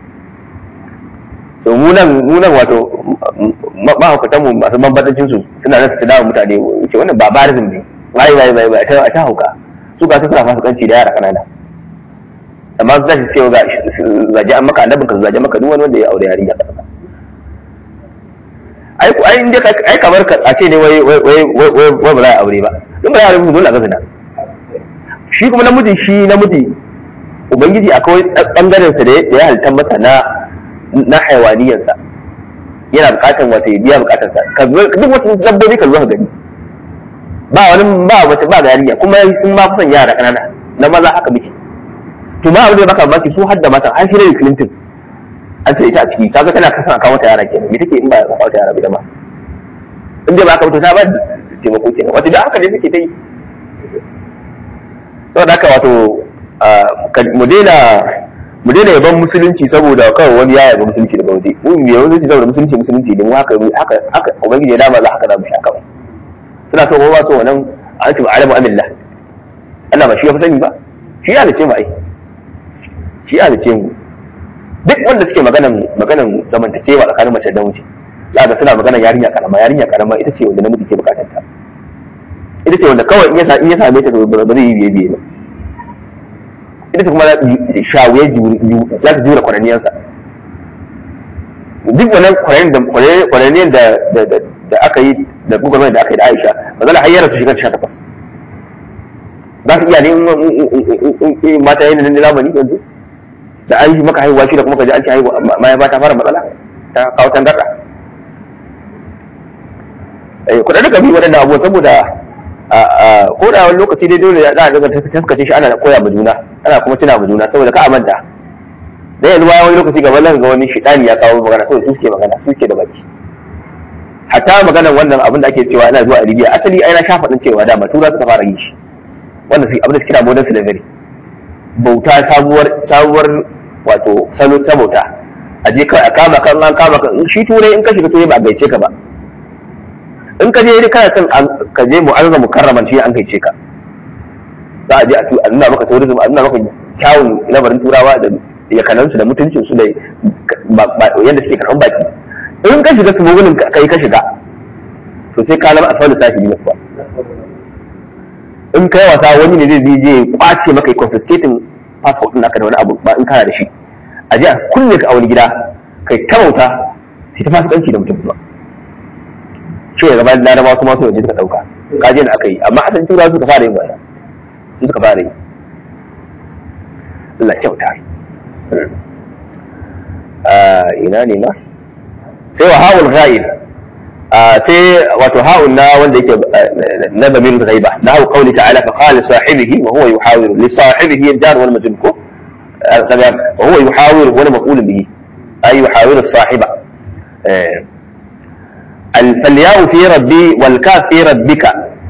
to mu nan mu nan wato mahaukatan mu masu bambatancin su suna nan su dawo mutane ce wannan barbarism ne bai bai bai bai a ta hauka su ga su suna fasikanci da yara kanana amma su tashi cewa ga zaje an maka annabin ka zaje maka duk wani wanda ya aure yarinya kanana ai ku ai inda ai kamar ka a ce ne wai wai wai wai wai ba za a aure ba in ba za a aure dole a ga zina shi kuma namiji shi namiji ubangiji akwai bangaren sa da ya halitta masa na na haiwaniyarsa yana bukatar wata ya biya bukatar sa ka duk wata dabbobi ka zo ka gani ba wani ba wata ba yarinya kuma sun ma kusan yara kanana na maza haka muke to ma abin da baka baki su hadda mata an shi Hillary Clinton an ce ita a ciki kaga tana kasan kawo mata yara kenan me take in ba ka kawo ta yara ba in dai ba ka mutu ta ba taimako kenan wato da haka ne suke ta yi saboda haka wato mu daina mu daina yaban musulunci saboda kawai wani ya yaba musulunci daga waje mu mu yaban musulunci saboda musulunci musulunci ne mu haka haka haka ubangiji ya dama za haka za mu sha kawai suna so ba so wannan an ce alamu amillah Allah ba shi ya fi sani ba shi ya halice mu ai shi ya halice mu duk wanda suke maganan maganan zamantakewa tsakanin mace da namiji za ga suna maganan yarinya karama yarinya karama ita ce wanda namiji ke bukatar ta ita ce wanda kawai in ya in ya same ta ba zai yi biye biye ba ita ce kuma shawuye za ta jura kwananiyansa duk wannan kwananiyan da da aka yi da gugunar da aka yi da aisha ba zala hayyara su shiga sha takwas za ka iya ne mata yin da zamani yanzu da an yi maka haihuwa shi da kuma ka ji an ci haihuwa ma ba ta fara matsala ta kawo tangarda eh kuɗa duka bi waɗannan abubuwa saboda ko da wani lokaci dai dole za a daga taskace shi ana koya ma juna ana kuma tuna ma juna saboda ka a manta da yanzu bayan wani lokaci gaba zan ga wani shidani ya kawo magana saboda su suke magana su suke da baki hatta maganar wannan abin da ake cewa ana zuwa a libya asali ai na sha faɗin cewa dama tura suka fara yi shi wanda su abin da suke kira modern slavery bauta sabuwar sabuwar wato salo ta bauta a je kawai a kama kan an kama kan shi turai in ka shiga turai ba a gaice ka ba in ka je kana son ka je mu'azzama mukarraman shi an gaice ka za a je a nuna maka tourism a nuna maka kyawun labarin turawa da yakanansu da mutuncinsu da yadda suke karɓan baki in ka shiga smuggling kai ka shiga to sai ka zama asfalu sahibi na kuwa in kai wasa wani ne zai je kwace maka yi confiscating passport ɗin naka da wani abu ba in kana da shi a je a kulle ka a wani gida kai ta bauta sai ta fasikanci da mutum ba shi ya gaba da larabawa kuma su waje suka ɗauka kaje da aka yi amma asalin turawa suka fara yin wannan su suka fara yi Allah kyauta ina ne ma sai wa ha'ul ghaib sai wato ha'ul na wanda yake na bamin ghaiba na hau qawli ta'ala fa qala sahibihi wa huwa yuhawiru li sahibihi ad-dar wal majnun ko wa huwa yuhawiru wa maqul bihi ay yuhawiru sahiba الفالياء في ربي والكاف في ربك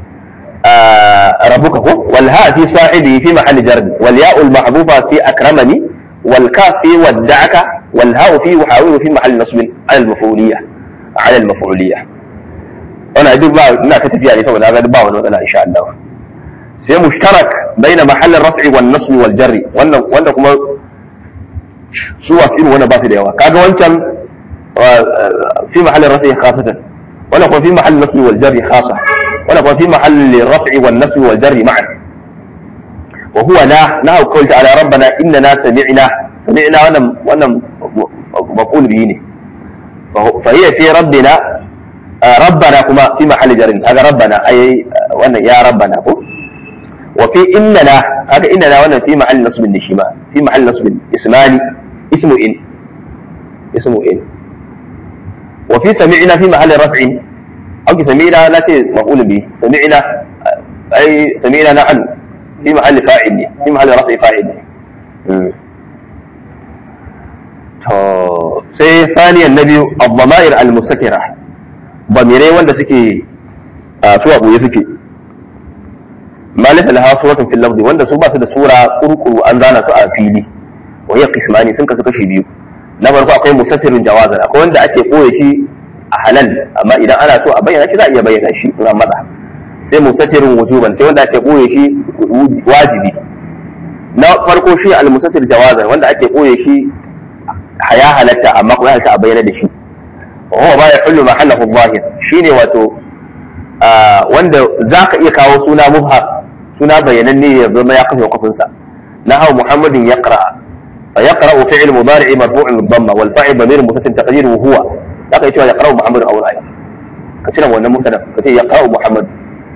ربك هو والهاء في صاحبه في محل جر والياء المحذوفة في أكرمني والكاف في ودعك والهاء في يحاول في محل نصب على المفعولية على المفعولية أنا أدب بقى لا كتب يعني طبعا هذا بقى ولا إن شاء الله سي مشترك بين محل الرفع والنصب والجر وانا وانا كما سوى سئل وانا باسي ديوا كاغا وانشان في محل الرفع خاصة وانا كما في محل النصب والجر خاصة وانا كما في محل الرفع والنصب والجر معا وهو لا نهى قول تعالى ربنا إننا سمعنا سمعنا وانا وانا مقول به ne فهي في ربنا ربنا كما في محل جر هذا ربنا أي وانا يا ربنا وفي إننا هذا إننا وانا في محل نصب النشيمة في محل نصب اسمان اسم إن اسم إن وفي سمعنا في محل رفع أو سمعنا لا مقول به سمعنا أي سمعنا نحن في محل فاعل في محل رفع فاعل sai faniyan na biyu abdama'ir al-mustakira bamirai wanda suke su a ɓoye suke malisa laha suratun fil lafzi wanda su ba su da sura kurkuru an zana su a fili wa hiya qismani sun kasu kashi biyu na farko akwai musaffirun jawazan akwai wanda ake ɓoye shi a halal amma idan ana so a bayyana shi za a iya bayyana shi in an matsa sai musaffirun wujuban sai wanda ake ɓoye shi wajibi na farko shi al-musaffir jawazan wanda ake ɓoye shi ya halatta amma kuma ya halatta a bayyana da shi wa huwa ma yahullu mahallahu zahir shine wato wanda zaka iya kawo suna mubham suna bayyananne ya zama ya kafa kafin sa nahaw muhammadin yaqra fa yaqra fi'l mudari' marfu'un bid-dhamma wal fa'il damir mutasil taqdiruhu huwa zaka cewa yaqra muhammadun aw ra'ay ka cire wannan mubtada ka ce yaqra muhammad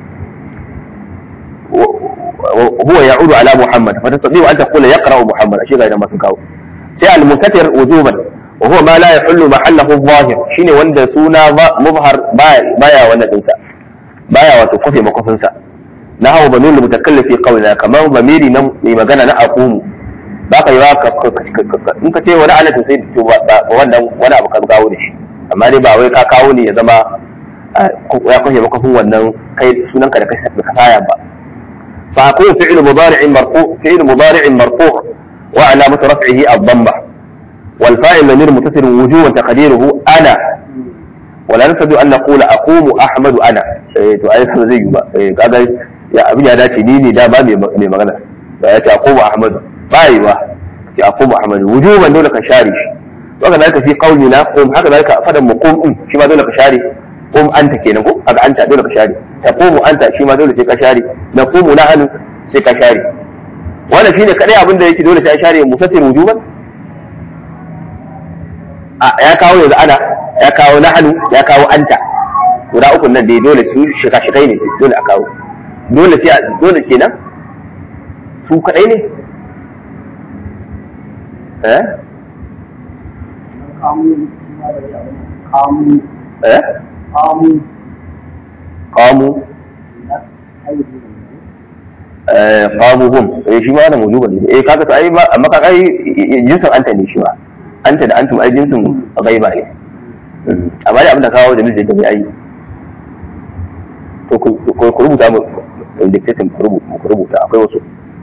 هو يعود على محمد فتستطيع ان تقول يقرا محمد اشي غير ما سكاو sai al-musatir wujuban wa huwa ma la yahullu mahallahu adh-dhahir shine wanda suna mubhar baya wannan dinsa baya wato kofe makofin sa na hawa banul mutakallifi qawla kamar bamiri nan mai magana na aqumu ba ka yi wa in ka ce wani ana to sai to wannan wani abu ka kawo da shi amma dai ba wai ka kawo ne ya zama ya kofe makofin wannan kai sunanka da kai ka saya ba fa aqulu fi'lu mudari'in marfu fi'lu mudari'in marfu' وعلامة رفعه الضمة والفاعل ضمير متصل وجوبا تقديره أنا ولا نسد أن نقول أقوم أحمد أنا to ai haka zai yi ba kaga ya abin ya dace ni ne da ba mai magana da ya ce aqumu ahmad ba yi ba ce aqumu ahmad wujuban dole ka share shi to haka zaka fi qauli na qum haka zaka fadan mu qum din shi ma dole ka share qum anta kenan ko haka anta dole ka share taqumu anta shi ma dole sai ka share naqumu nahnu sai ka share wannan shine kadai abin da yake dole sai an share musaffir wujuban a ya kawo yanzu ana ya kawo nahnu ya kawo anta guda uku nan dai dole su shika shikai ne sai dole a kawo dole sai dole kenan su kadai ne eh kamu kuma da ya kamu eh kamu qamu na ayyuka eh qamuhum eh shi ma da wujuban ne eh kaga to ai ba amma kaga ai jinsin anta ne shi ma anta da antum ai jinsin ghaiba ne Mm. amma da abin da kawo da miji da bai ai to ku ku- ku rubuta mu dictation ku rubuta ku rubuta akwai wasu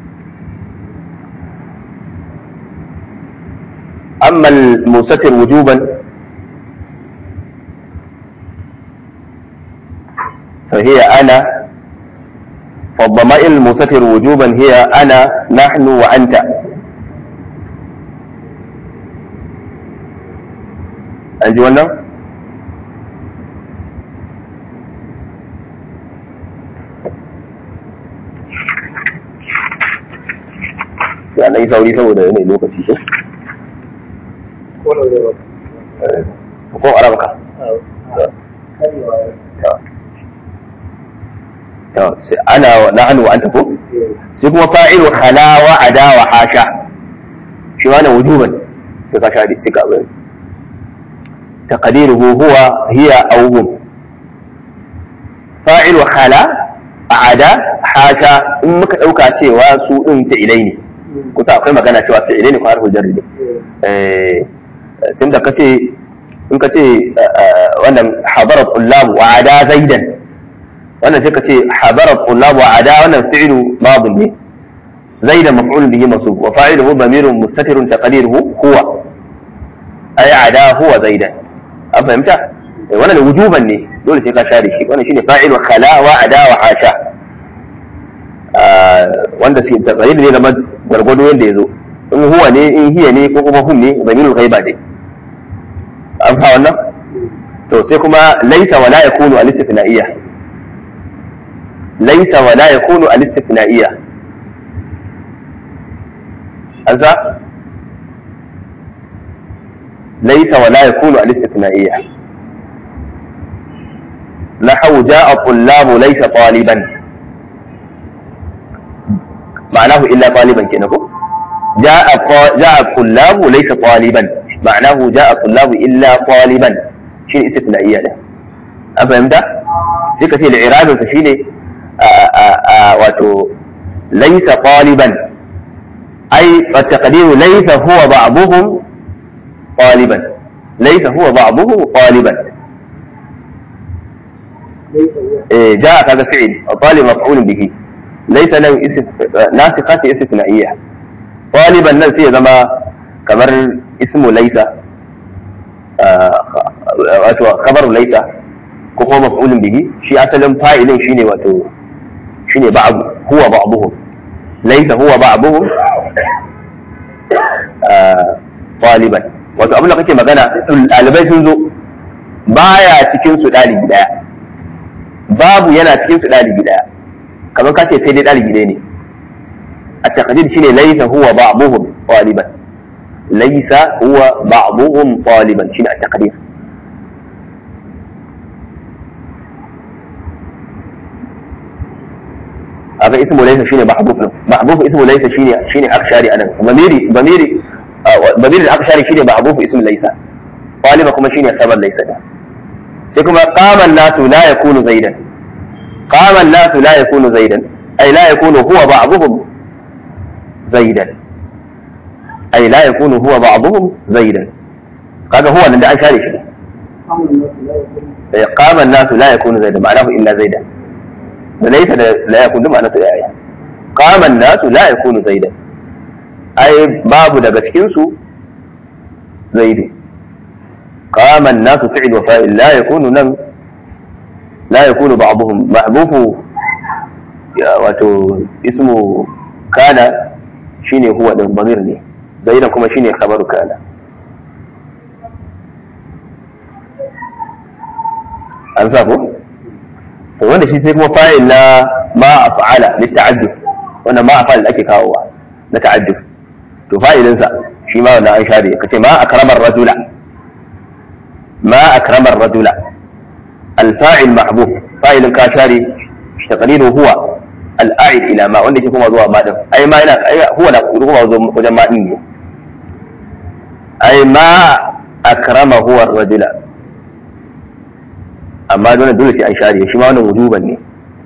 amma al-musatir wujuban فهي أنا فالضمائر المستتر وجوبا هي أنا نحن وأنت أنجي ولا يعني أي ثوري ثوري يعني لوكا شيء ko arabka karewa to sai ana wa nahnu wa anta ko sai kuma fa'ilu khala wa ada wa hasha shi ma na wujuban sai ka shari sai ka bari taqdiruhu huwa hiya aw hum fa'ilu khala ada hasha in muka dauka cewa su din ta ilai ne kusa akwai magana cewa ta ilai ne ko harful jarri ne eh tunda kace in kace wannan hadarat ullab wa ada zaidan wannan sai ka ce habara tullab wa ada wannan fi'lu madin ne zaida maf'ul bihi mansub wa fa'iluhu damirun mustatirun taqdiruhu huwa ay ada huwa zaidan an fahimta Eh, wannan wujuban ne dole sai ka share shi wannan shine fa'ilu khala wa ada wa hasha Ah, wanda suke taqdir ne zama gargwado yanda yazo in huwa ne in hiya ne ko kuma hum ne damirul ghaiba ne an fa wannan to sai kuma laisa wala yakunu al-istithna'iyya ليس ولا يكون الاستثنائية أنسى ليس ولا يكون الاستثنائية نحو جاء الطلاب ليس طالبا معناه إلا طالبا كنكو جاء ط- جاء الطلاب ليس طالبا معناه جاء الطلاب إلا طالبا شيء استثنائية ده أفهمت؟ سكتي الإعراب فشيني wato laisa ɗaliban ai fataqdiru laisa huwa ba'dhum ɗaliban laisa huwa ba'dhum ɗaliban eh jaa kaga fi'il talib maf'ul bihi laisa nan nasiqa ce istithna'iyya ɗaliban nan sai ya zama kamar ismu laisa wato khabaru laisa ko kuma maf'ulun bihi shi asalin fa'ilin shine wato shine ba'd huwa ba'dhum laysa huwa ba'dhum taliban wato abin da kake magana ɗalibai sun zo baya cikin su ɗalibi daya babu yana cikin su ɗalibi daya kamar ka ce sai dai ɗalibi ɗaya ne a taqdir shine laysa huwa ba'dhum taliban laysa huwa ba'dhum taliban shine a taqdir haka ismu laysa shine mahdhuf din mahdhuf ismu laysa shine shine akshari anan bamiri bamiri bamiri akshari shine mahdhuf ismu laysa taliba kuma shine sabar laysa da sai kuma qama an-nasu la yakunu zaidan qama an-nasu la yakunu zaidan ay la yakunu huwa ba'dhum zaidan ay la yakunu huwa ba'dhum zaidan kaga huwa nan da an share shi qama an-nasu la yakunu zaidan ma'anahu illa zaidan وليس لا يكون دم أنا سيئة قام الناس لا يكون زيدا أي باب daga cikin su زيد قام الناس فعل وفاعل لا يكون نم لا يكون بعضهم محذوف wato ismu kana shine huwa din bamir ne zaidan kuma shine khabaru kana an sa ko to wanda shi sai kuma fa'il na ma af'ala li ta'addud wanda ma af'al da ake kawowa na ta'addud to fa'ilin sa shi ma wannan an share kace ma akramar rajula ma akramar rajula al-fa'il mahbub fa'ilin ka share taqdiru huwa al-a'id ila ma wanda ke kuma zuwa ma din ai ma yana ai huwa da kuma zuwa wajen ma din ne ai ma akrama huwa rajula amma dole dole sai an share shi ma wannan wujuban ne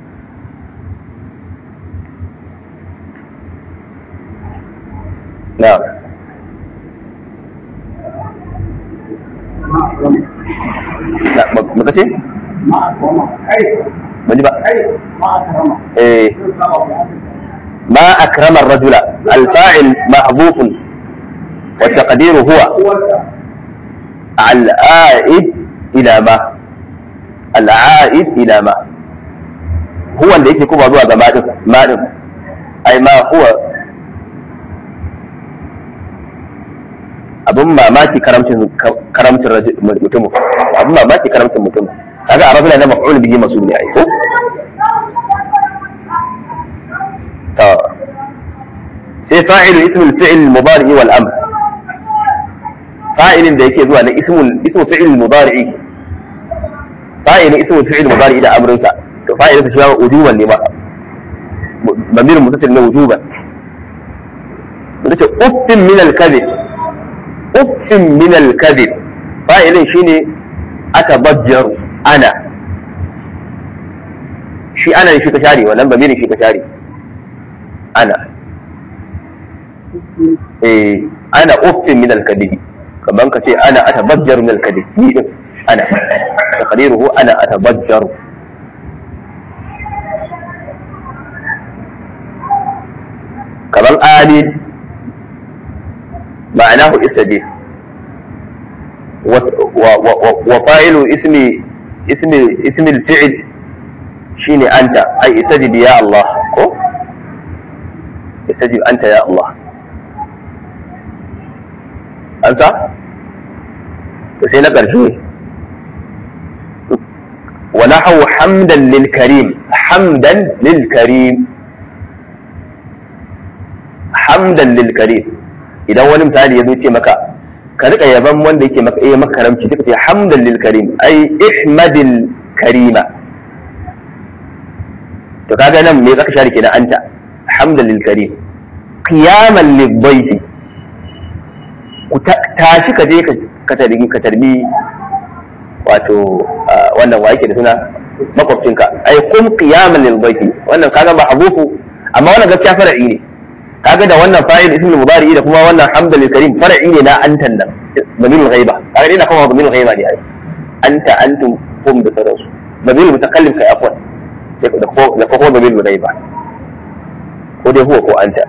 na'am na maka ce ما أكرمه أي ban ji ba أي ما أكرمه eh ما أكرم الرجل الفاعل محذوف والتقدير هو العائد إلى ما العائد إلى ما هو اللي yake kuma zuwa ga madin madin ai ma huwa abin mamaki karamcin karamcin rajul- mutum abin mamaki karamcin mutum kaga a rajula na maf'ul bihi masul ne ai ko to sai fa'ilu ismul fi'l mudari wal amr fa'ilin da yake zuwa na ismul ismul fi'l mudari fa'ilin ismul fi'l mudari da amrinsa to fa'ilin sa shi ma wujuban ne ma ضمير متصل له وجوبا ودك أف من الكذب أف من الكذب فاعل شيني أتضجر أنا شي أنا شي كشاري ولا ضمير شي كشاري أنا إيه أنا أف من الكذب كمان كتي أنا أتضجر من الكذب ni din أنا تقديره أنا أتضجر kamar amin ma'anahu istajib wa fa'ilu ismi ismi ismi al-fi'l shine anta ai istajib ya Allah ko istajib anta ya Allah anta to sai na karshe wa nahu hamdan lil karim hamdan lil karim hamdan lil karim idan wani misali ya zo ce maka ka rika yaban wanda yake maka eh maka karamci sai ka ce hamdan lil karim ai ihmadil karima to kaga nan me zaka share kenan anta hamdan lil karim qiyaman lil bayti ku tashi ka je ka tarbi ka tarbi wato wannan wa yake da suna makwabcinka ai kum qiyaman lil bayti wannan kaga ba abufu amma wannan gaskiya far'i ne kaga da wannan fa'il ismul mudari da kuma wannan hamdal karim far'i ne na antan nan damilul ghaiba kaga ina kuma damilul ghaiba ne ai anta antum hum da sauransu damilul mutakallim kai afwan da ko da ko damilul ghaiba ko dai huwa ko anta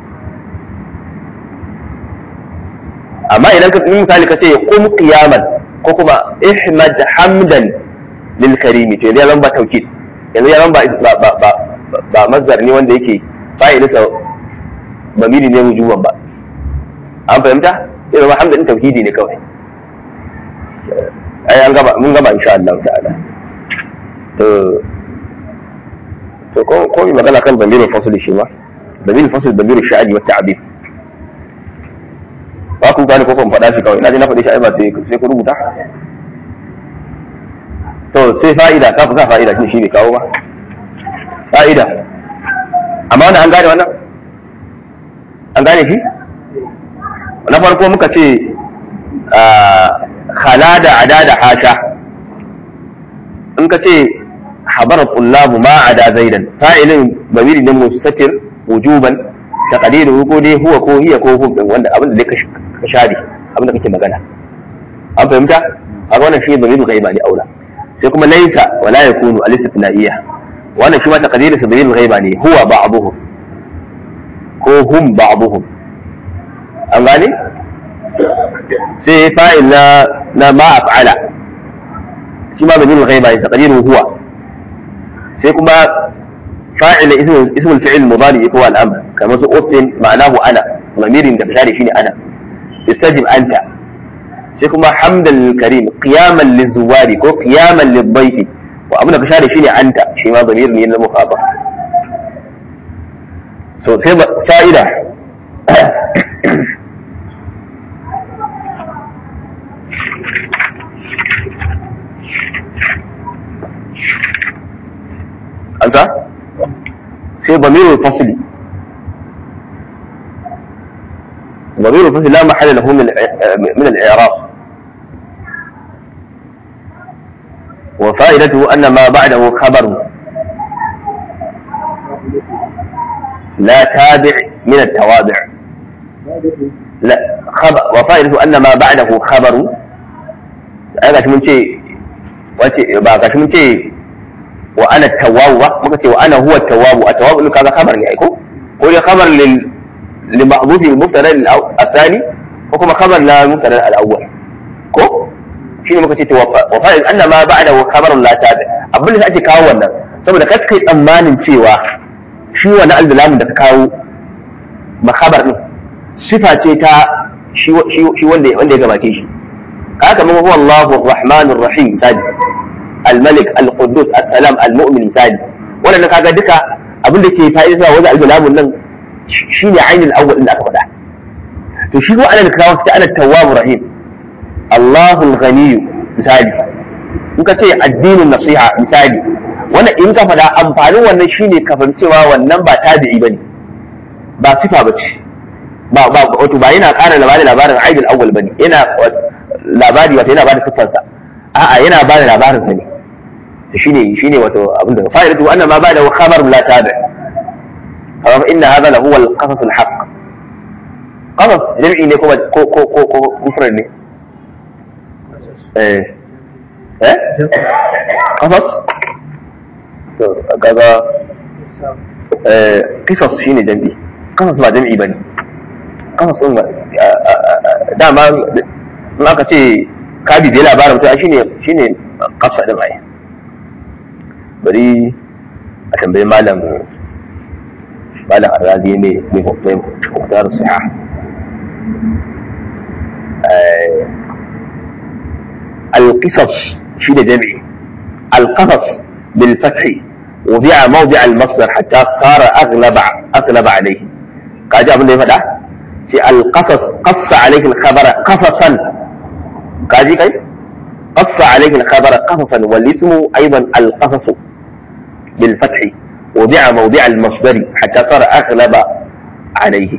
amma idan ka yi misali ka ce qum qiyaman ko kuma ihmad hamdan lil karimi to yanzu ya zama ba taukid yanzu ya zama ba ba ba ba mazdar ne wanda yake fa'ilinsa bamiri ne wujuban ba an fahimta sai zama hamdin tauhidi ne kawai ai an gaba mun gaba insha Allah ta'ala to to ko ko mi magana kan bamirin fasli shi ma bamirin fasli bamirin sha'ani wa ta'bir ba ku gane ko kun faɗa shi kawai ina ji na faɗi shi ai ba sai sai ku rubuta to sai fa'ida ka fi sa fa'ida shi ne kawo ba fa'ida amma wannan an gane wannan an gane shi na farko muka ce khala da ada da hasha in ka ce habara tullabu ma ada zaidan fa'ilin babiri ne mustatir wujuban taqdiru ko dai huwa ko hiya ko hum din wanda abin da ka share abin da kake magana an fahimta a wannan shi babiru gaiba ne aula sai kuma laisa wala yakunu al-istithna'iyya wannan shi ma taqdiru babiru gaiba ne huwa ba'dhuhum ko hum ba'dhum an gane sai fa'il na na ma af'ala shi ma bajin ghaiba ne taqdiru huwa sai kuma fa'il ismul ismul fi'il mudari ko al-amr kamar su uffin ma'anahu ana lamirin da bishari shine ana istajib anta sai kuma hamdan lil karim qiyaman lizuwari ko qiyaman lidhayfi wa abin da bishari shine anta shi ma zamir ne na mukhaba so sai fa'ida anta sai bamirul fasli ضمير الفصل لا محل له من الإع- من الإعراب وفائدته أن ما بعده خبر لا تابع من التوابع لا خبر وفائدته أن ما بعده خبر أنا gashi mun ce wace ba gashi mun ce wa ana tawwabu ba muka ce wa ana huwa tawwabu a tawwabu kaga khabar ne ai ko ko dai khabar lil li mahdhufi al mubtada al thani ko kuma khabar la mubtada al awwal ko shine muka ce to wa fa'il anna ma ba'da khabarun la tabi abin da ake kawo wannan saboda kai kai tsammanin cewa shi wani al da ka kawo makabar din sifa ce ta shi shi wanda wanda ya gabace shi haka mun huwa Allahu ar-Rahmanur Rahim sadi al-Malik al-Quddus as-Salam al-Mu'min sadi wannan kaga duka abin da ke fa'ida wajen al-bilamun nan shine ainul awwal din da aka faɗa to shi ko ana da kawo ta ana tawwabur rahim Allahu al-Ghani misali in ka ce addinin nasiha misali wannan in ka faɗa amfanin wannan shine ka cewa wannan ba tabi'i bane ba sifa bace ba ba wato ba yana ƙara labarin labarin aidul awwal bane yana labari wato yana bada siffarsa a'a yana bada labarin sa ne to shine shine wato abin da fa'idatu anna ma ba'da khabar la tabi fa inna hadha la huwa al-qasas al-haqq qasas jam'i ne kuma ko ko ko ko mufrad ne eh eh qasas to kaga eh qisas shine jam'i qasas ba jam'i bane qasas din dama in aka ce ka bibiye labarin mutum shine shine kasa din ai bari a tambayi malam malam arrazi ne mai hukumar siha القصص في جمعي القصص بالفتح وضع موضع المصدر حتى صار اغلب اغلب عليه قاعد ابن ده فدا في القصص قص عليك الخبر قصصا قاعد كاي قص عليك الخبر قصصا والاسم ايضا القصص بالفتح وضع موضع المصدر حتى صار اغلب عليه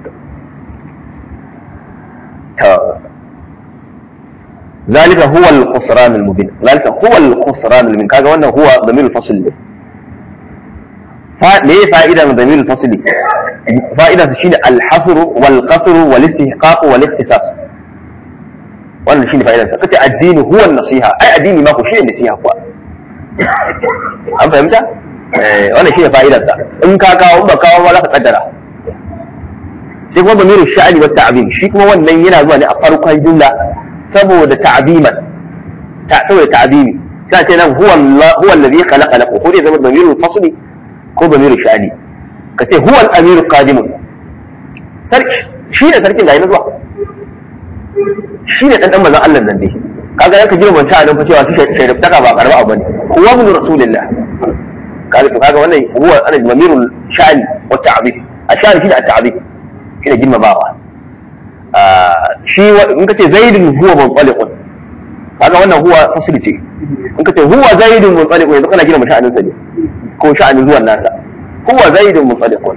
ذلك هو الخسران المبين ذلك هو الخسران المبين كذا wannan هو ضمير الفصل ne fa me fa'idan ضمير الفصل fa'idan shi shine al-hasr wal qasr wal istihqaq wal ikhtisas wannan shine fa'idan sa kace addini huwa an-nasiha ai addini ma ko shine nasiha kuwa an fahimta eh wannan shine fa'idan sa in ka kawo in ba kawo ba za ka kaddara sai kuma ضمير الشأن والتعظيم shi kuma wannan yana zuwa ne a farkon jumla saboda ta'ziman ta saboda ta'zimi sai ce nan huwa huwa alladhi khalaqa lakum ko dai zama damirul fasli ko damirul sha'ani ka ce huwa al-amir qadim sarki shi ne sarkin ga yana zuwa shi ne dan dan manzon Allah nan dai kaga yanka jira mun ta nan fa cewa shi shaidar taka ba karba abu ne huwa min rasulillah kaga to kaga wannan huwa ana damirul sha'ani wa ta'zim ashari shi da at-ta'zim shi ne girmamawa shi in ka ce zaidun huwa muntsaliqun kaga wannan huwa fasli ce in ka ce huwa zaidun muntsaliqun yanzu kana gina mu sha'anin sa ne ko sha'anin zuwan nasa huwa zaidun muntsaliqun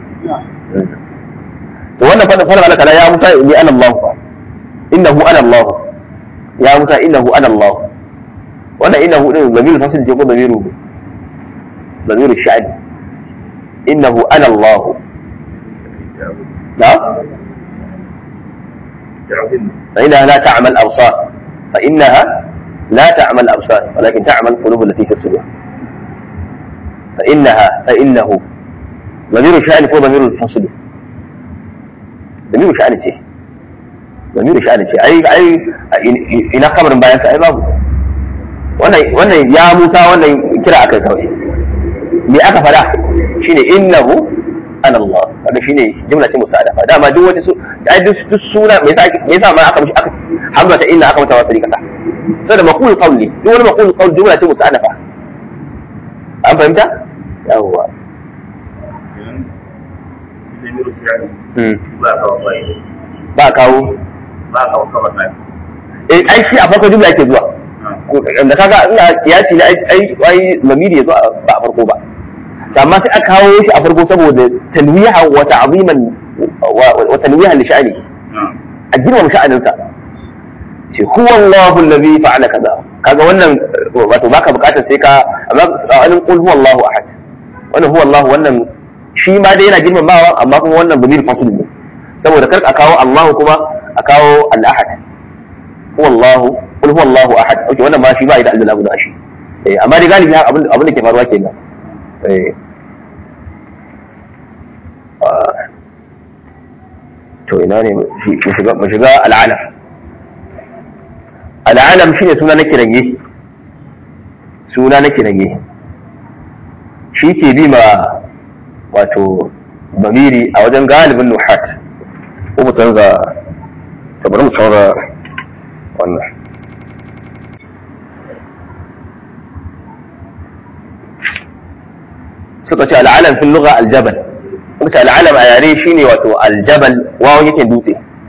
to wannan fadin fara Allah ya Musa inni ana Allah innahu ana Allah ya Musa innahu ana Allah wannan innahu din zamir fasli ce ko zamiru zamiru sha'ani innahu ana Allah na'am فإنها لا تعمى الأبصار فإنها لا تعمى الأبصار ولكن تعمى القلوب التي في الصدور فإنها فإنه ضمير الشأن هو ضمير الفصل ضمير الشأن شيء ضمير الشأن شيء أي أي إلى خبر بيان أي باب wannan ya musa wannan kira aka kawai me aka fada shine innahu ana Allah kaga shine jumla ce musadafa dama duk wata su ai duk duk suna me yasa me yasa ma aka mishi aka hamza ta inna aka mata wasali kasa sai da maqul qawli duk wani maqul qawl jumla ce musadafa an fahimta yawwa ba kawo ba kawo kawai na eh ai shi a farko jumla yake zuwa da kaga ina kiyasi ne ai ai lamiri ya zo ba a farko ba amma sai aka kawo shi a farko saboda tanwiha wa ta'ziman wa tanwiha li sha'ani a girmama sha'aninsa ce huwa Allahu allazi fa'ala kaza kaga wannan wato baka bukatar sai ka amma tsakanin qul huwa Allahu ahad wannan huwa Allahu wannan shi ma dai yana girmamawa amma kuma wannan bamir fasl ne saboda kar a kawo Allahu kuma a kawo al-ahad huwa Allahu qul huwa Allahu ahad okay wannan ma shi ba da Allah guda shi eh amma dai galibi abin abin da ke faruwa kenan eh to ina ne mu shiga mu shiga al'alam al'alam shine suna na kiranye suna na kiranye shi ke bi ma wato bamiri a wajen galibin nuhat ko mu canza ta bari mu canza wannan suka ce al'alam fil lugha aljabal muka al'alam a yare shine wato aljabal wawan yake dutse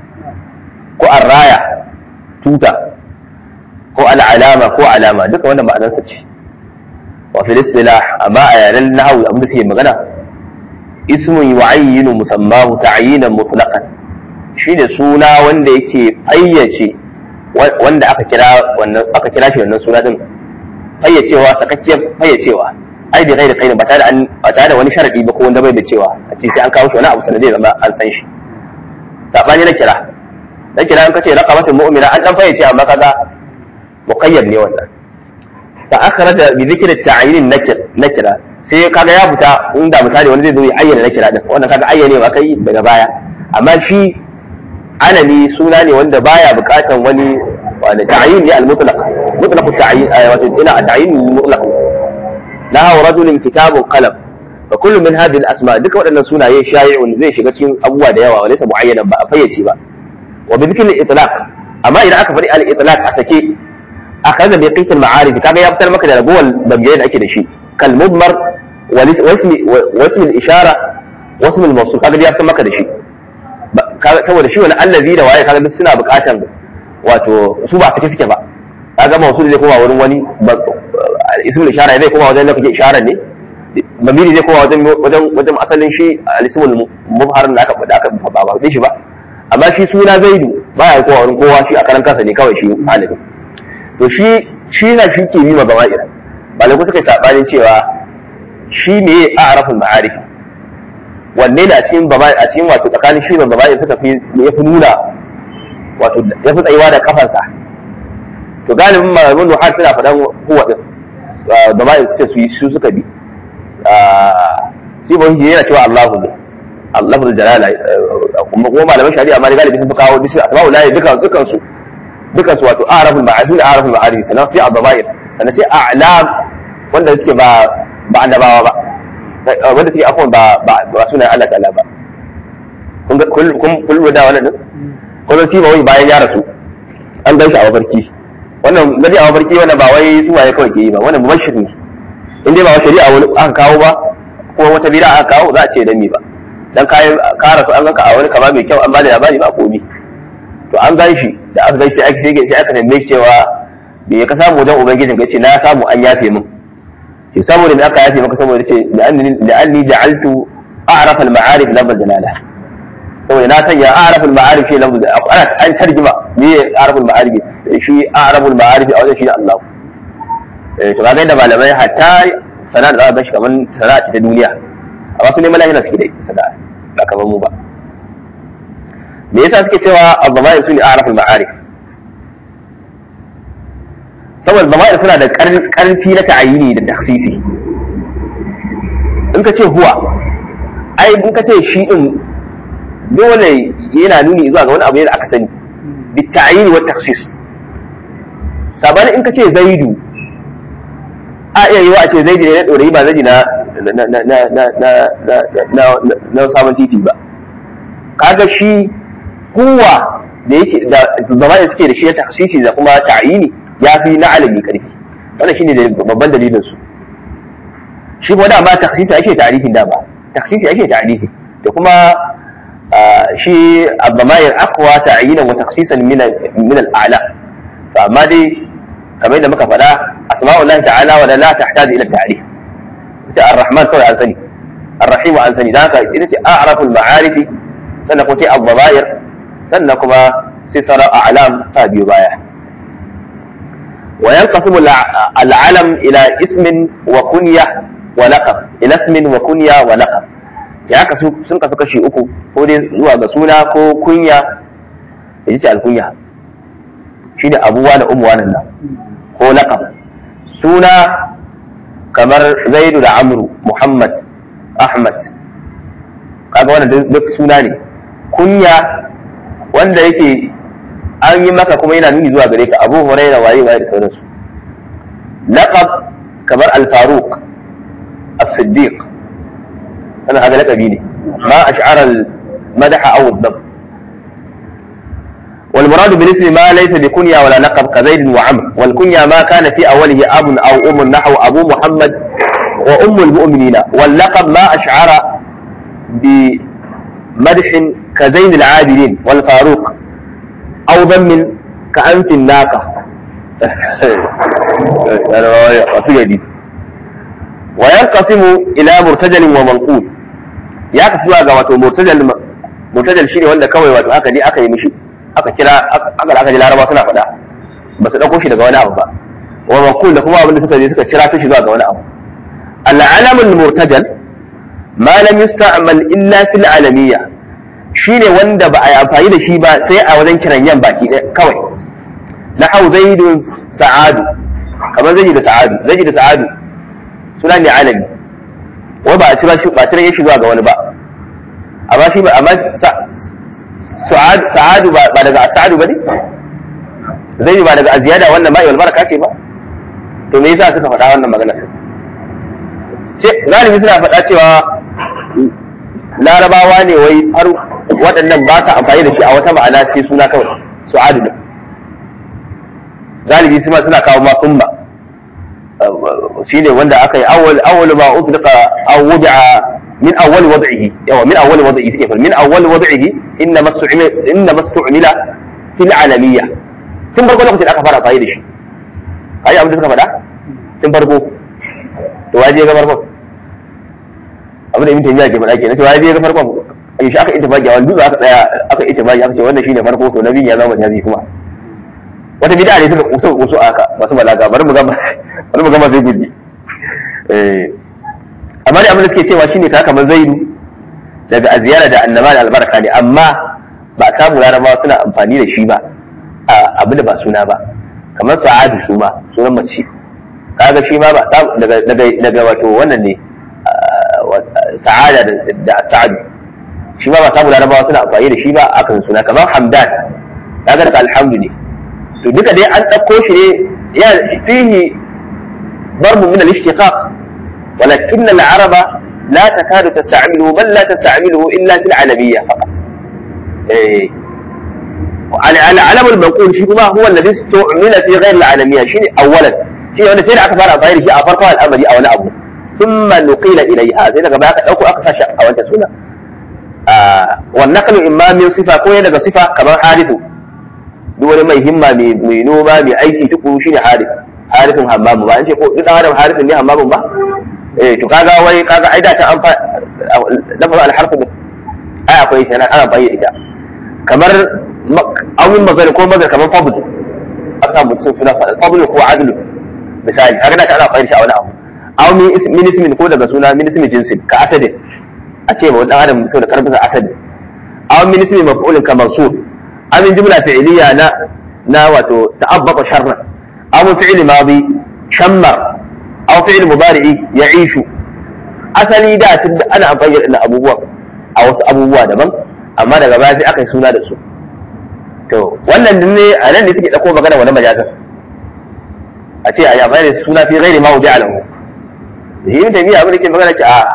ko arraya tuta ko al'alama ko alama duka wannan ma'anarsa ce wa fil istilah amma a yaren nahwu abin da suke magana ismun yu'ayyinu musammahu ta'yinan mutlaqan shine suna wanda yake fayyace wanda aka kira wannan aka kira shi wannan suna din fayyacewa sakakkiyar fayyacewa ai da kai da kai ba tare da an ba tare da wani sharadi ba ko wanda bai da cewa a ce sai an kawo shi wani abu sanadai zama an san shi sabani na kira na kira an kace raqabatul mu'mina an dan fayyace amma kaga muqayyad ne wannan fa akhraja bi dhikri at-ta'yin nakir nakira sai kaga ya fita inda misali wani zai zo ya ayyana nakira din wannan kaga ayyane ba kai daga baya amma shi alami suna ne wanda baya bukatan wani wanda ta'yin ne al-mutlaq mutlaq at-ta'yin wato ina at-ta'yin mutlaq lahu rajulin kitabun qalam fa kullu min hadhihi al-asma duka waɗannan sunaye shay'un zai shiga cikin abubuwa da yawa walaysa muayyanan ba a fayyace ba wa bi dhikri al-itlaq amma idan aka faɗi al-itlaq a sake akhadha bi qit al-ma'arif kaga ya fitar maka da ragowar damgaye da ake da shi kal mudmar wa ismi wa ismi al-ishara wa ismi al-mawsul kaga ya fitar maka da shi saboda shi wani allazi da waye kaga duk suna buƙatan wato su ba sake suke ba kaga mawsul zai koma wurin wani ismul ishara zai koma wajen lafiyar ishara ne mamiri zai koma wajen wajen wajen asalin shi al-ismul mubhar da aka da aka ba ba shi ba amma shi suna zaidu baya kowa wurin kowa shi a karan kansa ne kawai shi alibi to shi shi na shi ke bima gawa'ir malaiku suka yi sabanin cewa shi ne a arafin ma'arif wanne ne a cikin baba a cikin wato tsakanin shi da baba'i suka fi ya fi nuna wato ya fi tsayuwa da kafansa to galibin malamin nuhar suna faɗan huwa din baba'i sai su yi su suka bi sai ba yana cewa Allahu ne Allah da jalala kuma kuma malaman shari'a ma galibi sun fi kawo dishi asma'ul lahi dukan dukan su dukan su wato arabul ma'arif arabul ma'arif sannan sai abbair sannan sai a'lam wanda suke ba ba annabawa ba wanda suke afwan ba ba ba sunan Allah ta'ala ba kun kun kun da wannan din kuma sai ba wai bayan ya rasu an gan shi a mafarki wannan gadi a mafarki wannan ba wai su waye kawai ke yi ba wannan mubashir ne in dai ba wa shari'a wani aka kawo ba ko wata bid'a aka kawo za a ce dan me ba dan kayan kara su an ganka a wani kama mai kyau an bada labari ba komi to an gan shi da aka gan shi aka sai sai aka tambaye cewa me ka samu wajen ubangijin ka ce na samu an yafe min to saboda me aka yafe maka saboda ce la'anni ja'altu a'raf al-ma'arif lafz jalala saboda na sanya a'raf al-ma'arif shi lafz ana an tarjima me a'raf al-ma'arif shi a'raf al-ma'arif a wajen shi Allah eh to kaga da malamai hatta sana'a da za a bar shi kamar sana'a ce ta duniya amma su neman lahira suke da ita sana'a ba kamar mu ba me yasa suke cewa al-dhama'ir su ne a'raful ma'arif saboda dhama'ir suna da karfi na ta'ayini da taksisi in ka ce huwa ai in ka ce shi din dole yana nuni zuwa ga wani abu da aka sani bi ta'ayini wa taksis sabanin in ka ce zaidu a iya yi wa a ce zaidu ne na ɗorayi ba zaidu na na sabon titi ba kaga shi kuwa da yake da zama da suke da shi na taksisi da kuma ta'yini ya fi na alami karfi wannan shine babban dalilin su shi kuma da ma taksisi ake ta'rifin da ba taksisi ake ta'rifi da kuma shi abdamayir aqwa ta'yinan wa taksisan min min al-a'la to amma dai kamar da muka faɗa asma'ullahi ta'ala wa la tahtaju ila ta'rif ita ar-rahman kawai an sani ar-rahim an sani dan haka ita ce a'raful ma'arifi sannan kuma sai al-dhabair sannan kuma sai sauran a'lam ta biyo baya wa yanqasimu al'alam ila ismin wa kunya wa laqab ila ismin wa kunya wa laqab ya kasu sun kasu kashi uku ko dai zuwa ga suna ko kunya ya ce alkunya shi ne abuwa da umuwa nan ko laqab suna kamar zaidu da amru muhammad ahmad kaga wannan duk suna ne kunya wanda yake an yi maka kuma yana nuni zuwa gare ka abu huraira waye waye da sauransu laqab kamar al-faruq as-siddiq أنا هذا لك بيني ما أشعر المدح أو الضم والمراد بالاسم ما ليس بكنيا ولا لقب كزيد وعمر والكنيا ما كان في أوله أب أو أم نحو أبو محمد وأم المؤمنين واللقب ما أشعر بمدح كزين العابدين والفاروق أو ضم كأنف الناقة أنا وينقسم إلى مرتجل ومنقول ya kasu zuwa ga wato murtajal murtajal shine wanda kawai wato aka je aka yi mishi aka kira aka aka ji laraba suna faɗa ba su dauko shi daga wani abu ba wa manqul da kuma abinda suka je suka kira shi zuwa ga wani abu al-alamul murtajal ma lam yusta'mal illa fil alamiyya shine wanda ba a yi amfani da shi ba sai a wajen kiran yan baki kawai na hau zaidun sa'adu kamar zai da sa'adu zai da sa'adu suna ne alami wai ba a cira shi ba cire shi zuwa ga wani ba amma shi ba amma sa'adu ba daga sa'adu bane zai ba daga aziyada wannan ma'i wal baraka ce ba to me yasa suka faɗa wannan magana ce galibi suna faɗa cewa larabawa ne wai har waɗannan ba sa amfani da shi a wata ma'ana sai suna kawai su'adu ne galibi suna kawo ma kumba shi ne wanda aka yi awwal awwal ma utliqa aw wudi'a min awwal wad'ihi yawa min awwal wad'ihi suke fal min awwal wad'ihi inna mastu'mila inna mastu'mila fil alamiyya tun farko lokacin aka fara fayi da shi kai abin da suka faɗa tun farko to waje ga farko abin da ibn taymiya ke faɗa kenan to waje ga farko ai shi aka ittifaqi wani dutse aka tsaya aka ittifaqi aka ce wannan shine farko to nabi ya zama jazi kuma wata bid'a ne suka kusa kusa aka masu balaga bari mu gama bari mu gama sai guji eh amma da abin da suke cewa shine ka kamar zaidu daga aziyara da annama da albarka ne amma ba samu larabawa suna amfani da shi ba a abin da ba suna ba kamar sa'adu su ma sunan mace kaga shi ma ba samu daga daga daga wato wannan ne sa'ada da sa'adu shi ma ba samu larabawa suna amfani da shi ba akan suna kamar hamdan kaga daga alhamdu ne to duka dai an ɗauko shi ne ya fihi ضرب من الاشتقاق ولكن العرب لا تكاد تستعمله بل لا تستعمله الا في العلميه فقط. إيه. العلم المنقول شيء ما هو الذي استعمل في غير العالميه شيء اولا شيء wanda sai da aka fara amfani da shi a farkon al'amari a wani abu thumma nuqila ilayha sai daga baya ka dauko aka sashi a wancan suna wan naqlu imma min sifa ko ya daga sifa kamar harifu duk wani mai himma mai noma mai aiki tukuru shine harif harifin hammamu ba an ce ko duk adam harifin ne hammamu ba eh to kaga wai kaga ai da ta an fa lafazin alharfu ai akwai shi ana amfani da ita kamar awin mazari ko mazari kamar fabul an samu sun suna fabul ko adlu misali kaga da ta ana amfani da shi a wani abu aw min ismin ko daga suna min ismin jinsin ka asadin a ce ma wani dan adam saboda karfin sa asadin aw min ismin maf'ulin ka mansub aw min jumla fi'liya na na wato ta'abbata sharran aw min fi'li madi shammar aw fi'li mudari'i ya'ishu asali da tun ana amfani da abubuwa a wasu abubuwa daban amma daga baya sai aka yi suna da su to wannan ne a nan ne suke ɗauko magana wani majazan a ce a yi amfani da suna fi gairi ma wuce alahu da shi mutum biya abin da ke magana ce a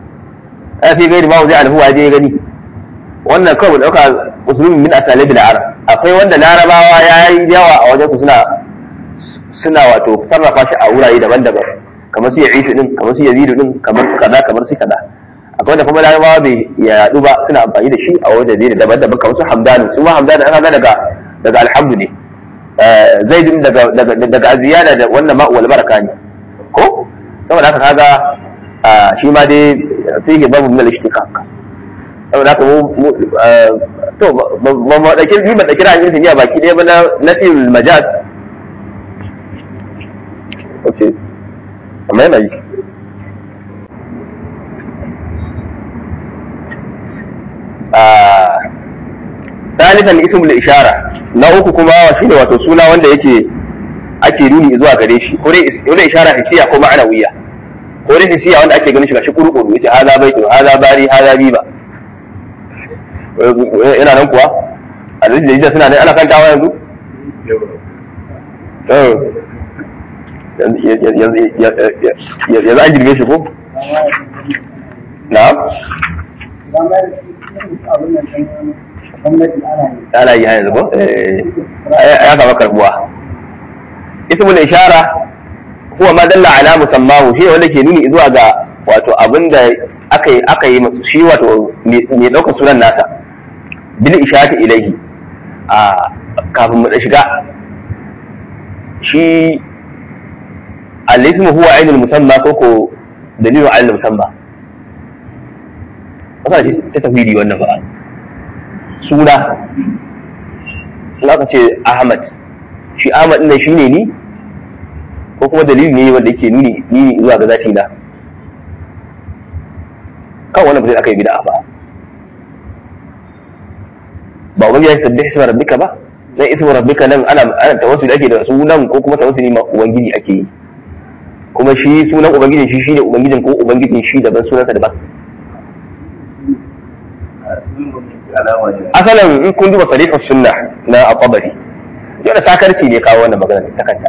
a fi gairi ma wuce alahu a je gani wannan kawai ɗauka musulmi min asali bil arab akwai wanda larabawa ya yi yawa a wajen su suna suna wato sarrafa shi a wurare daban-daban kamar su ya ishu din kamar su yazidu din kamar su kaza kamar su kaza akwai wanda kuma larabawa bai yaɗu ba suna amfani da shi a wajen da daban-daban kamar su hamdanu su ma hamdanu an ga daga daga alhamdu ne zaidun daga daga daga aziyada da wannan ma wal baraka ne ko saboda haka kaga shi ma dai fihi babu min al-ishtiqaq saboda haka mu to ba ma dauki ni ba dauki ra'ayin sun baki ɗaya ba na nafil majaz okay amma yana yi ثالثا اسم الإشارة na uku kuma shine wato suna wanda yake ake nuni zuwa gare shi ko dai ishara hisiya ko ma'anawiya ko dai hisiya wanda ake ganin shi gashi kurkuru yace hada baitu hada bari hada biba yana nan kuwa a da jida suna nan ana kantawa yanzu yanzu an girme shi ko na'am ana yi yanzu ko ya kama karbuwa ismul ishara huwa ma dalla ala musammahu shi wanda ke nuni zuwa ga wato abinda aka yi aka yi shi wato mai daukar sunan nasa bil ishati ilaihi a kafin mu shiga shi al-ismu huwa ainul musamma ko ko dalilu ala musamma wasa ce ta tafiri wannan ba suna ka ce ahmad shi ahmad ɗin shi ne ni ko kuma dalili ne wanda yake nuni ni zuwa ga zati na kan wannan ba sai aka yi bid'a ba ba wani ya sabbi isma rabbika ba dan isma rabbika nan ana ana tawassuli ake da sunan ko kuma tawassuli ma ubangiji ake yi kuma shi sunan ubangijin shi shine ubangijin ko ubangijin shi daban sunansa daban asalin in kun duba sarihar sunna na al-tabari yana sakarci ne kawo wannan magana ta kanta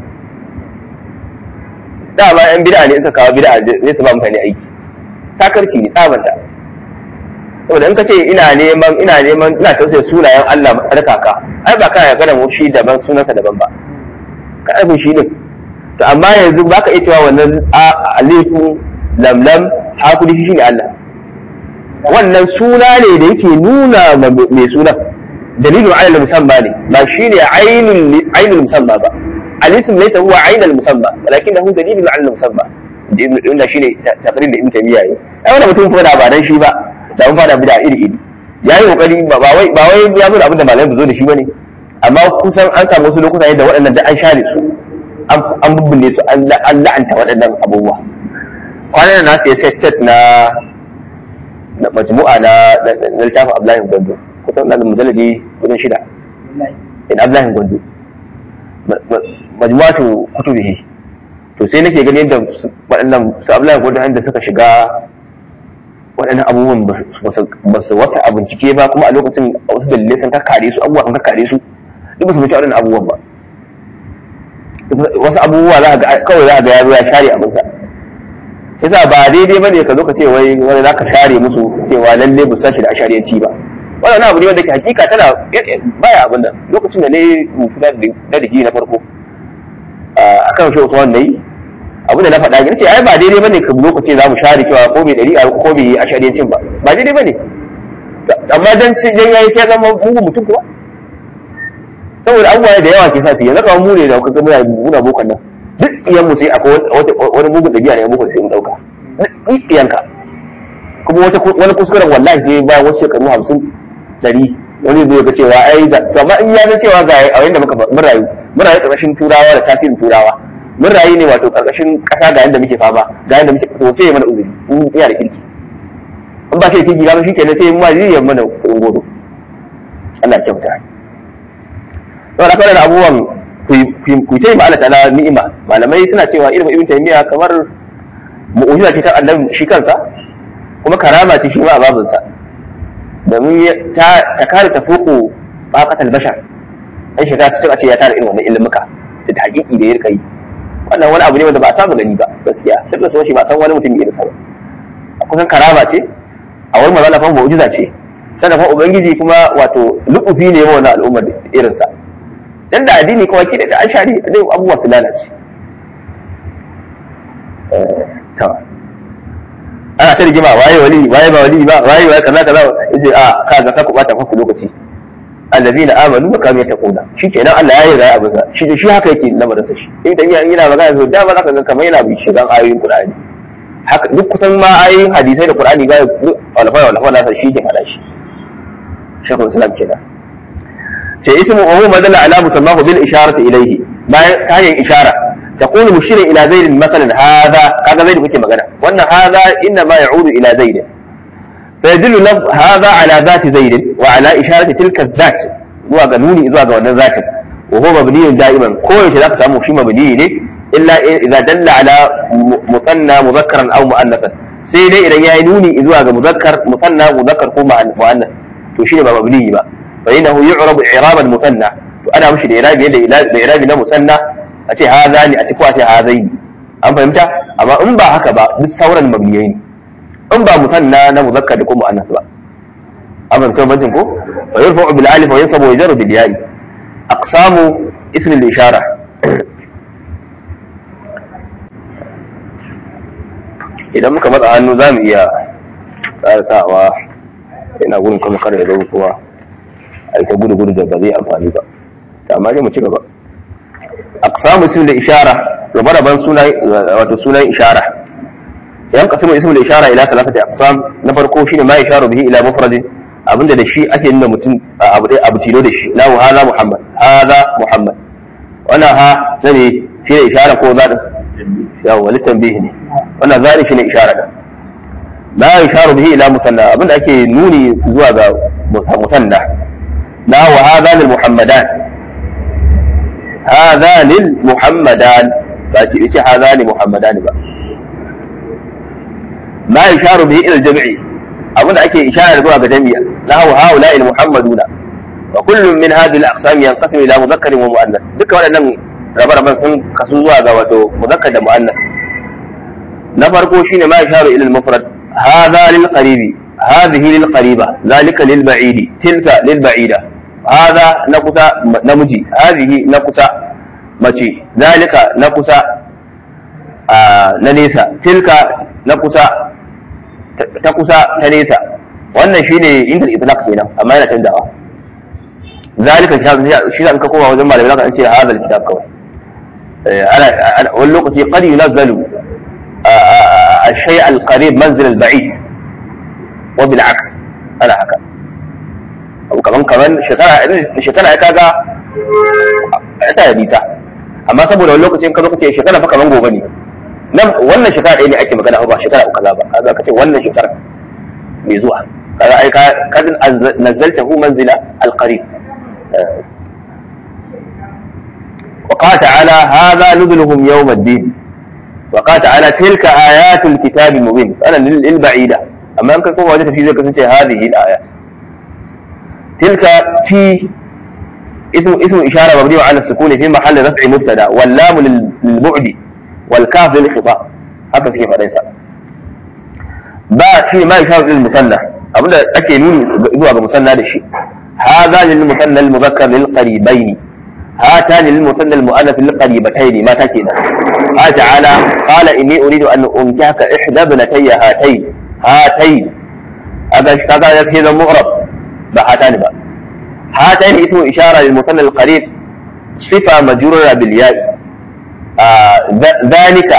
dama yan bid'a ne suka kawo bid'a ne su ba mutane aiki sakarci ne tsabanta saboda in ka ce ina neman ina neman ina tausaya sunayen Allah tsarkaka ai ba kana gana mu shi daban sunansa daban ba ka aibin shi din to amma yanzu baka iya cewa wannan alifu lamlam hakuri shi ne Allah wannan suna ne da yake nuna mai sunan dalilin alal musamma ne ba shi ne ainihin musamma ba alisim laysa huwa ainul musamma walakin hu dalilun alal musamma inda shi ne taqrir da ibn taymiya yi ai wannan mutum kuma da ba dan shi ba da mun fada bid'a iri iri yayi kokari ba wai ba wai ya zo da abin da malamai zo da shi bane amma kusan an samu wasu lokuta yadda waɗannan da an share su an bubbune su an la'anta waɗannan abubuwa kwanan na sai set set na na majmu'a na na littafin Abdullahi Gondo kusan na mujalladi kudin shida in Abdullahi Gondo majmu'atu kutubihi to sai nake gani yadda waɗannan su Abdullahi Gondo inda suka shiga waɗannan abubuwan ba su wata a bincike ba kuma a lokacin wasu dalilai sun kakkare su abubuwa sun kakkare su duk ba su bincike waɗannan abubuwan ba wasu abubuwa za ga kawai za ga ya zo ya share abinsa yasa ba daidai bane ka zo ka ce wai wani za ka share musu cewa lalle ba sashi da ashariyanci ba wannan abu ne wanda ke hakika tana baya abin nan lokacin da ne rubuta da digiri na farko akan shi Usman nayi abin da na faɗa ne ce ai ba daidai bane ka zo ka ce za mu share cewa ko bai dari ko bai ashariyancin ba ba daidai bane amma dan dan yayi sai zama mugun mutum kuwa saboda abubuwa da yawa ke sa su yanzu kamar mu ne da kuka muna muna bokan nan duk tsiyan mu sai akwai wani mugun dabi'a ne mugun sai mu dauka duk tsiyanka kuma wata wani kuskuren wallahi sai bayan wasu shekaru hamsin dari wani zai ga cewa ai da to amma in ya ga cewa ga a yanda muka mun rayu mun rayu karkashin turawa da tasirin turawa mun rayu ne wato karkashin kasa ga yanda muke fama ga yanda muke to sai ya mana uzuri in iya da kirki in ba sai kirki ga shi kenan sai mu zai yi mana kudin godo Allah ya kyauta saboda kawai da abubuwan ku ce ma Allah ta'ala ni'ima malamai suna cewa ilmin ibn taymiya kamar mu'jiza ce ta annabi shi kansa kuma karama ce shi ma a babinsa domin ta ta kare ta foko baqatal bashar ai shi ta a ce ya tara irin wannan ilmuka da hakiki da ya rika yi wannan wani abu ne wanda ba a saba gani ba gaskiya sai da shi ba san wani mutum irin sa ba kusan karama ce a wani magana fa mu'jiza ce sannan fa ubangiji kuma wato lukufi ne wa wannan al'ummar irin sa dan da addini kawai ke da an share dai abubuwa su lalace to ana ta rigima waye wali waye ba wali ba waye waye kaza kaza yace a ka ga ka ku bata ku lokaci allazina amanu wa kanu yattaquna shikenan Allah ya yarda abin sa shi shi haka yake lamarin sa shi in da yana magana so da ba za ka ga kamar yana bi shigan ayoyin Qur'ani haka duk kusan ma ayoyin hadisai da Qur'ani ga alfa alfa na sa shi ke fada shi shekul islam kenan ce ismu wa huwa madalla ala musammahu bil isharati ilayhi bayan ta hanyar ishara تقول مشيرا الى زيد مثلا هذا هذا زيد kuke magana wannan هذا انما يعود الى زيد فيدل لفظ هذا على ذات زيد وعلى اشاره تلك الذات zuwa ga nuni zuwa ga wannan zatin wa huwa mabniyun da'iman ko yaushe zaka samu shi mabni ne illa idza dalla ala musanna mudhakkaran aw mu'annathan sai dai idan yayi nuni zuwa ga muzakkar musanna muzakkar ko mu'annath to shine ba mabni ba fa innahu yu'rabu i'raban musanna to ana mishi da irabi da da irabi na musanna a ce haza ne a ce ko a ce hazaini an fahimta amma in ba haka ba duk sauran mabniyai ne in ba musanna na muzakkar da ko mu'annath ba an fahimta bajin ko fa yurfa'u bil alif wa yansabu wa yajaru bil ya'i aqsamu ism al ishara idan muka matsa hannu za mu iya tsaratawa ina gudun kuma kar ya zo kuma a ita gudu gudu da ba zai amfani ba amma dai mu ci gaba aqsamu ism da ishara rabe-raben sunan wato sunan ishara yan qasmu ism da ishara ila thalathati aqsam na farko shine ma isharu bihi ila mufrad abinda da shi ake nuna mutum abu dai abu tilo da shi lahu hadha muhammad hadha muhammad wannan ha ne shi ne ishara ko zaɗin yawa litanbihi ne wannan zaɗin shi ne ishara da la isharu bihi ila musanna abinda ake nuni zuwa ga musanna la wa hadha lil muhammadan hadha lil muhammadan ba ce ce hadha lil muhammadan ba la isharu bihi ila jam'i abinda ake ishara zuwa ga jami'a lahu haula al muhammaduna wa kullum min hadhihi al aqsam yanqasimu ila mudhakkarin wa muannath duka waɗannan rabe-raben sun kasu zuwa ga wato muzakkar da mu'annas na farko shine ma isharu ila al-mufrad hadha lil qaribi hadhihi lil qariba zalika lil ba'idi tilka lil ba'ida hadha na kusa namiji hadhihi na kusa mace zalika na kusa na nesa tilka na kusa ta kusa ta nesa wannan shine inda itlaq kenan amma yana canzawa zalika shi zan ka koma wajen malamai zaka ce hadha al-kitab kawai wani lokaci qad yunazzalu الشيء القريب منزل البعيد وبالعكس انا haka abu kaman kaman shekara shekara ya kaga ta da nisa amma saboda wani lokacin ka zo kace shekara fa kaman gobe ne nan wannan shekara ɗaya ne ake magana ba shekara uku ba kaga kace wannan shekara mai zuwa kaga ai ka kad nazzaltahu manzila alqarib وقال تعالى هذا نزلهم يوم الدين وقال تعالى تلك آيات الكتاب المبين أنا للبعيدة أما أنك كما وجدت في ذلك هذه الآيات تلك في اسم اسم إشارة مبني على السكون في محل رفع مبتدا واللام للبعد والكاف للخطاب هكذا كيف ليس بعد في ما يشار للمثنى أبدا أكي نوني إذوا بمثنى للشيء هذا للمثنى المذكر للقريبين هاتان للمثنى المؤنث للقريبتين ما تكينا قال تعالى قال إني أريد أن أنكحك إحدى ابنتي هاتين هاتين هذا هذا يكفي مغرب بهاتان بقى هاتين اسم إشارة للمثنى القريب صفة مجرورة بالياء آه ذلك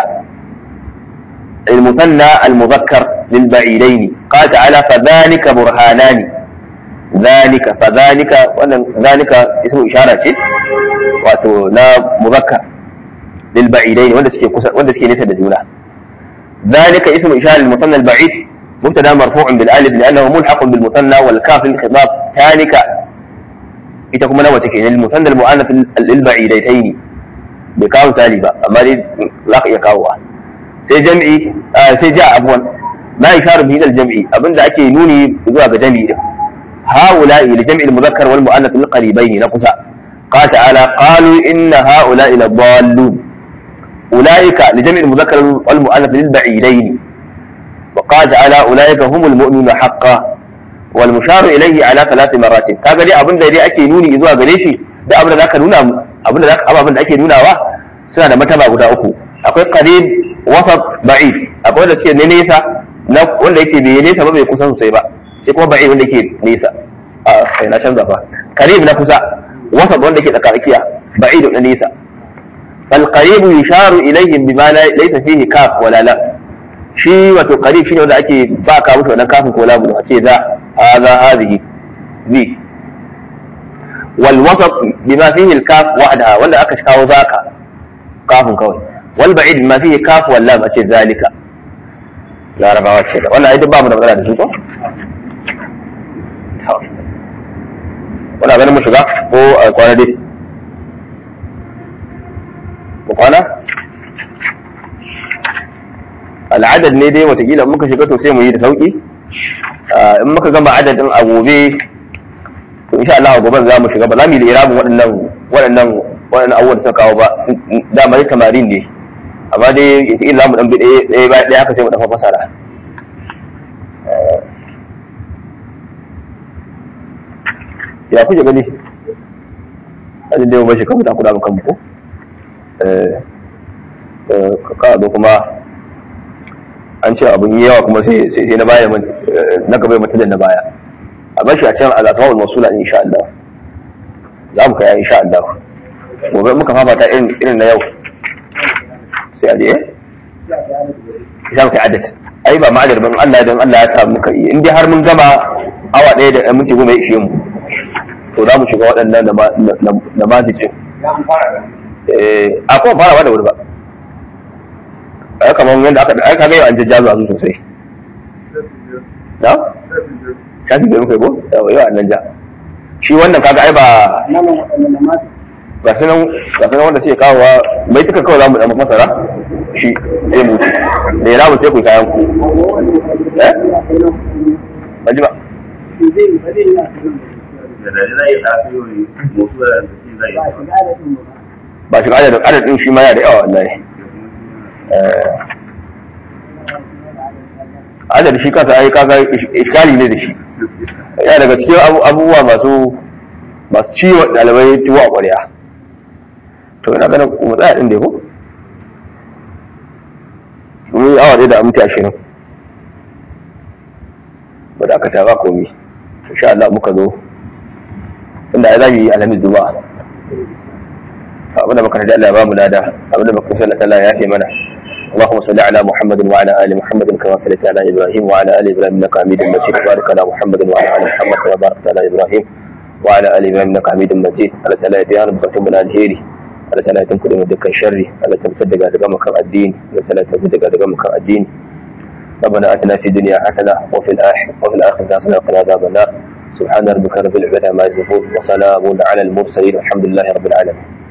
المثنى المذكر للبعيدين قال تعالى فذلك برهانان ذلك فذلك ذلك اسم إشارة شيء wato na muzakkar lil ba'idain wanda suke kusa wanda suke nesa da juna zalika ismu ishar al musanna al ba'id mubtada marfu'un bil alif li'annahu mulhaqun bil musanna wal kaf lil khitab tanika ita kuma nawa take lil musanna al mu'annath lil ba'idatain bai kawo misali ba amma dai za ka iya kawowa sai jam'i sai ja abwan ma isharu bi al jam'i abinda ake nuni zuwa ga jam'i din هؤلاء لجمع المذكر والمؤنث للقريبين نقص قال تعالى قالوا إن هؤلاء لضالون أولئك لجمع المذكر والمؤنث للبعيدين وقال تعالى أولئك هم المؤمنون حقا والمشار إليه على ثلاث مرات kaga dai abin da dai ake nuni zuwa gare shi da abin da zaka nuna abin da zaka abin da ake nunawa suna da mataba guda uku akwai qarib wasat ba'id akwai wanda suke ne nesa na wanda yake bai nesa ba bai kusa sosai ba sai kuma ba'id wanda yake nesa a kai na canza fa qarib na kusa وسط wanda ke tsakarakiya ba'id da nisa fal qarib yusharu ilayhim bima laysa fihi kaf wala la shi wato qarib shine wanda ake ba ka musu wannan kafin ko lamu a ce za hadha hadhihi ذي والوسط بما فيه الكاف وحدها ولا أكش كاو ذاك كاف كوي والبعيد بما فيه كاف واللام أشي ذلك لا ربا وشي ولا أيضا باب من أبدا نسوكو ولا غير مشغا هو قوانا دي وقوانا al'adad ne dai watakila muka shiga to sai mu yi da sauki in muka gama adadin a gobe to insha Allah gobe za mu shiga ba za mu yi da irabin waɗannan waɗannan waɗannan abubuwan da suka kawo ba dama dai tamarin ne amma dai in za mu dan bi ɗaya ɗaya ɗaya haka sai mu dafa fasara ya kuke gani ajin da yau bashi kan mutan kuɗa kan ko ka zo kuma an ce abin yi yawa kuma sai sai na baya na gaba mutum da na baya a bashi a can al-asma'ul mawsula insha Allah za mu kai insha Allah gobe muka fafata irin irin na yau sai a je za mu kai adad ai ba ma'adar ban Allah dan Allah ya sa muka yi in dai har mun gama awa ɗaya da minti goma ya ishe mu to za mu shiga waɗannan da ma ce a kuma fara ba da wuri ba a kamar yadda aka da aka gaya an jajjazo a sosai na shafi da muka yi ko yawa yawa nan ja shi wannan kaga ai ba ga sunan ga sunan wanda suke kawowa mai tuka kawai za mu dan masara shi sai mu ci da ya ramu sai ku kayan ku eh baji ba da da zai a yi mutu da shi zai ba shi adadin adadin shi ma yana da yawa wallahi adadin shi kansa ai kaga iskali ne da shi yana daga cikin abubuwa masu masu ciwon ɗalibai tuwo a ƙwarya to yana ganin mu tsaya ɗin da ko mun yi awa ɗaya da aminti ashirin ba da aka ta ba komi insha Allah muka zo inda ya zami alhamis duba abin da muka rada Allah ya ba mu lada abin da muka sallata Allah ya fi mana اللهم صل على محمد وعلى ال محمد كما صليت على ابراهيم وعلى ال ابراهيم انك حميد مجيد وبارك على محمد وعلى ال محمد كما باركت على ابراهيم وعلى ال ابراهيم انك حميد مجيد على تعالى بيان بكتب من الهيري على تعالى تنكد من دكان شري على تبتدق على مكان الدين على تعالى تبتدق على مكان الدين ربنا اتنا في الدنيا حسنه وفي الاخره وفي الاخره حسنه وقنا عذاب النار سبحان ربك رب العزه عما يصفون وسلام على المرسلين والحمد لله رب العالمين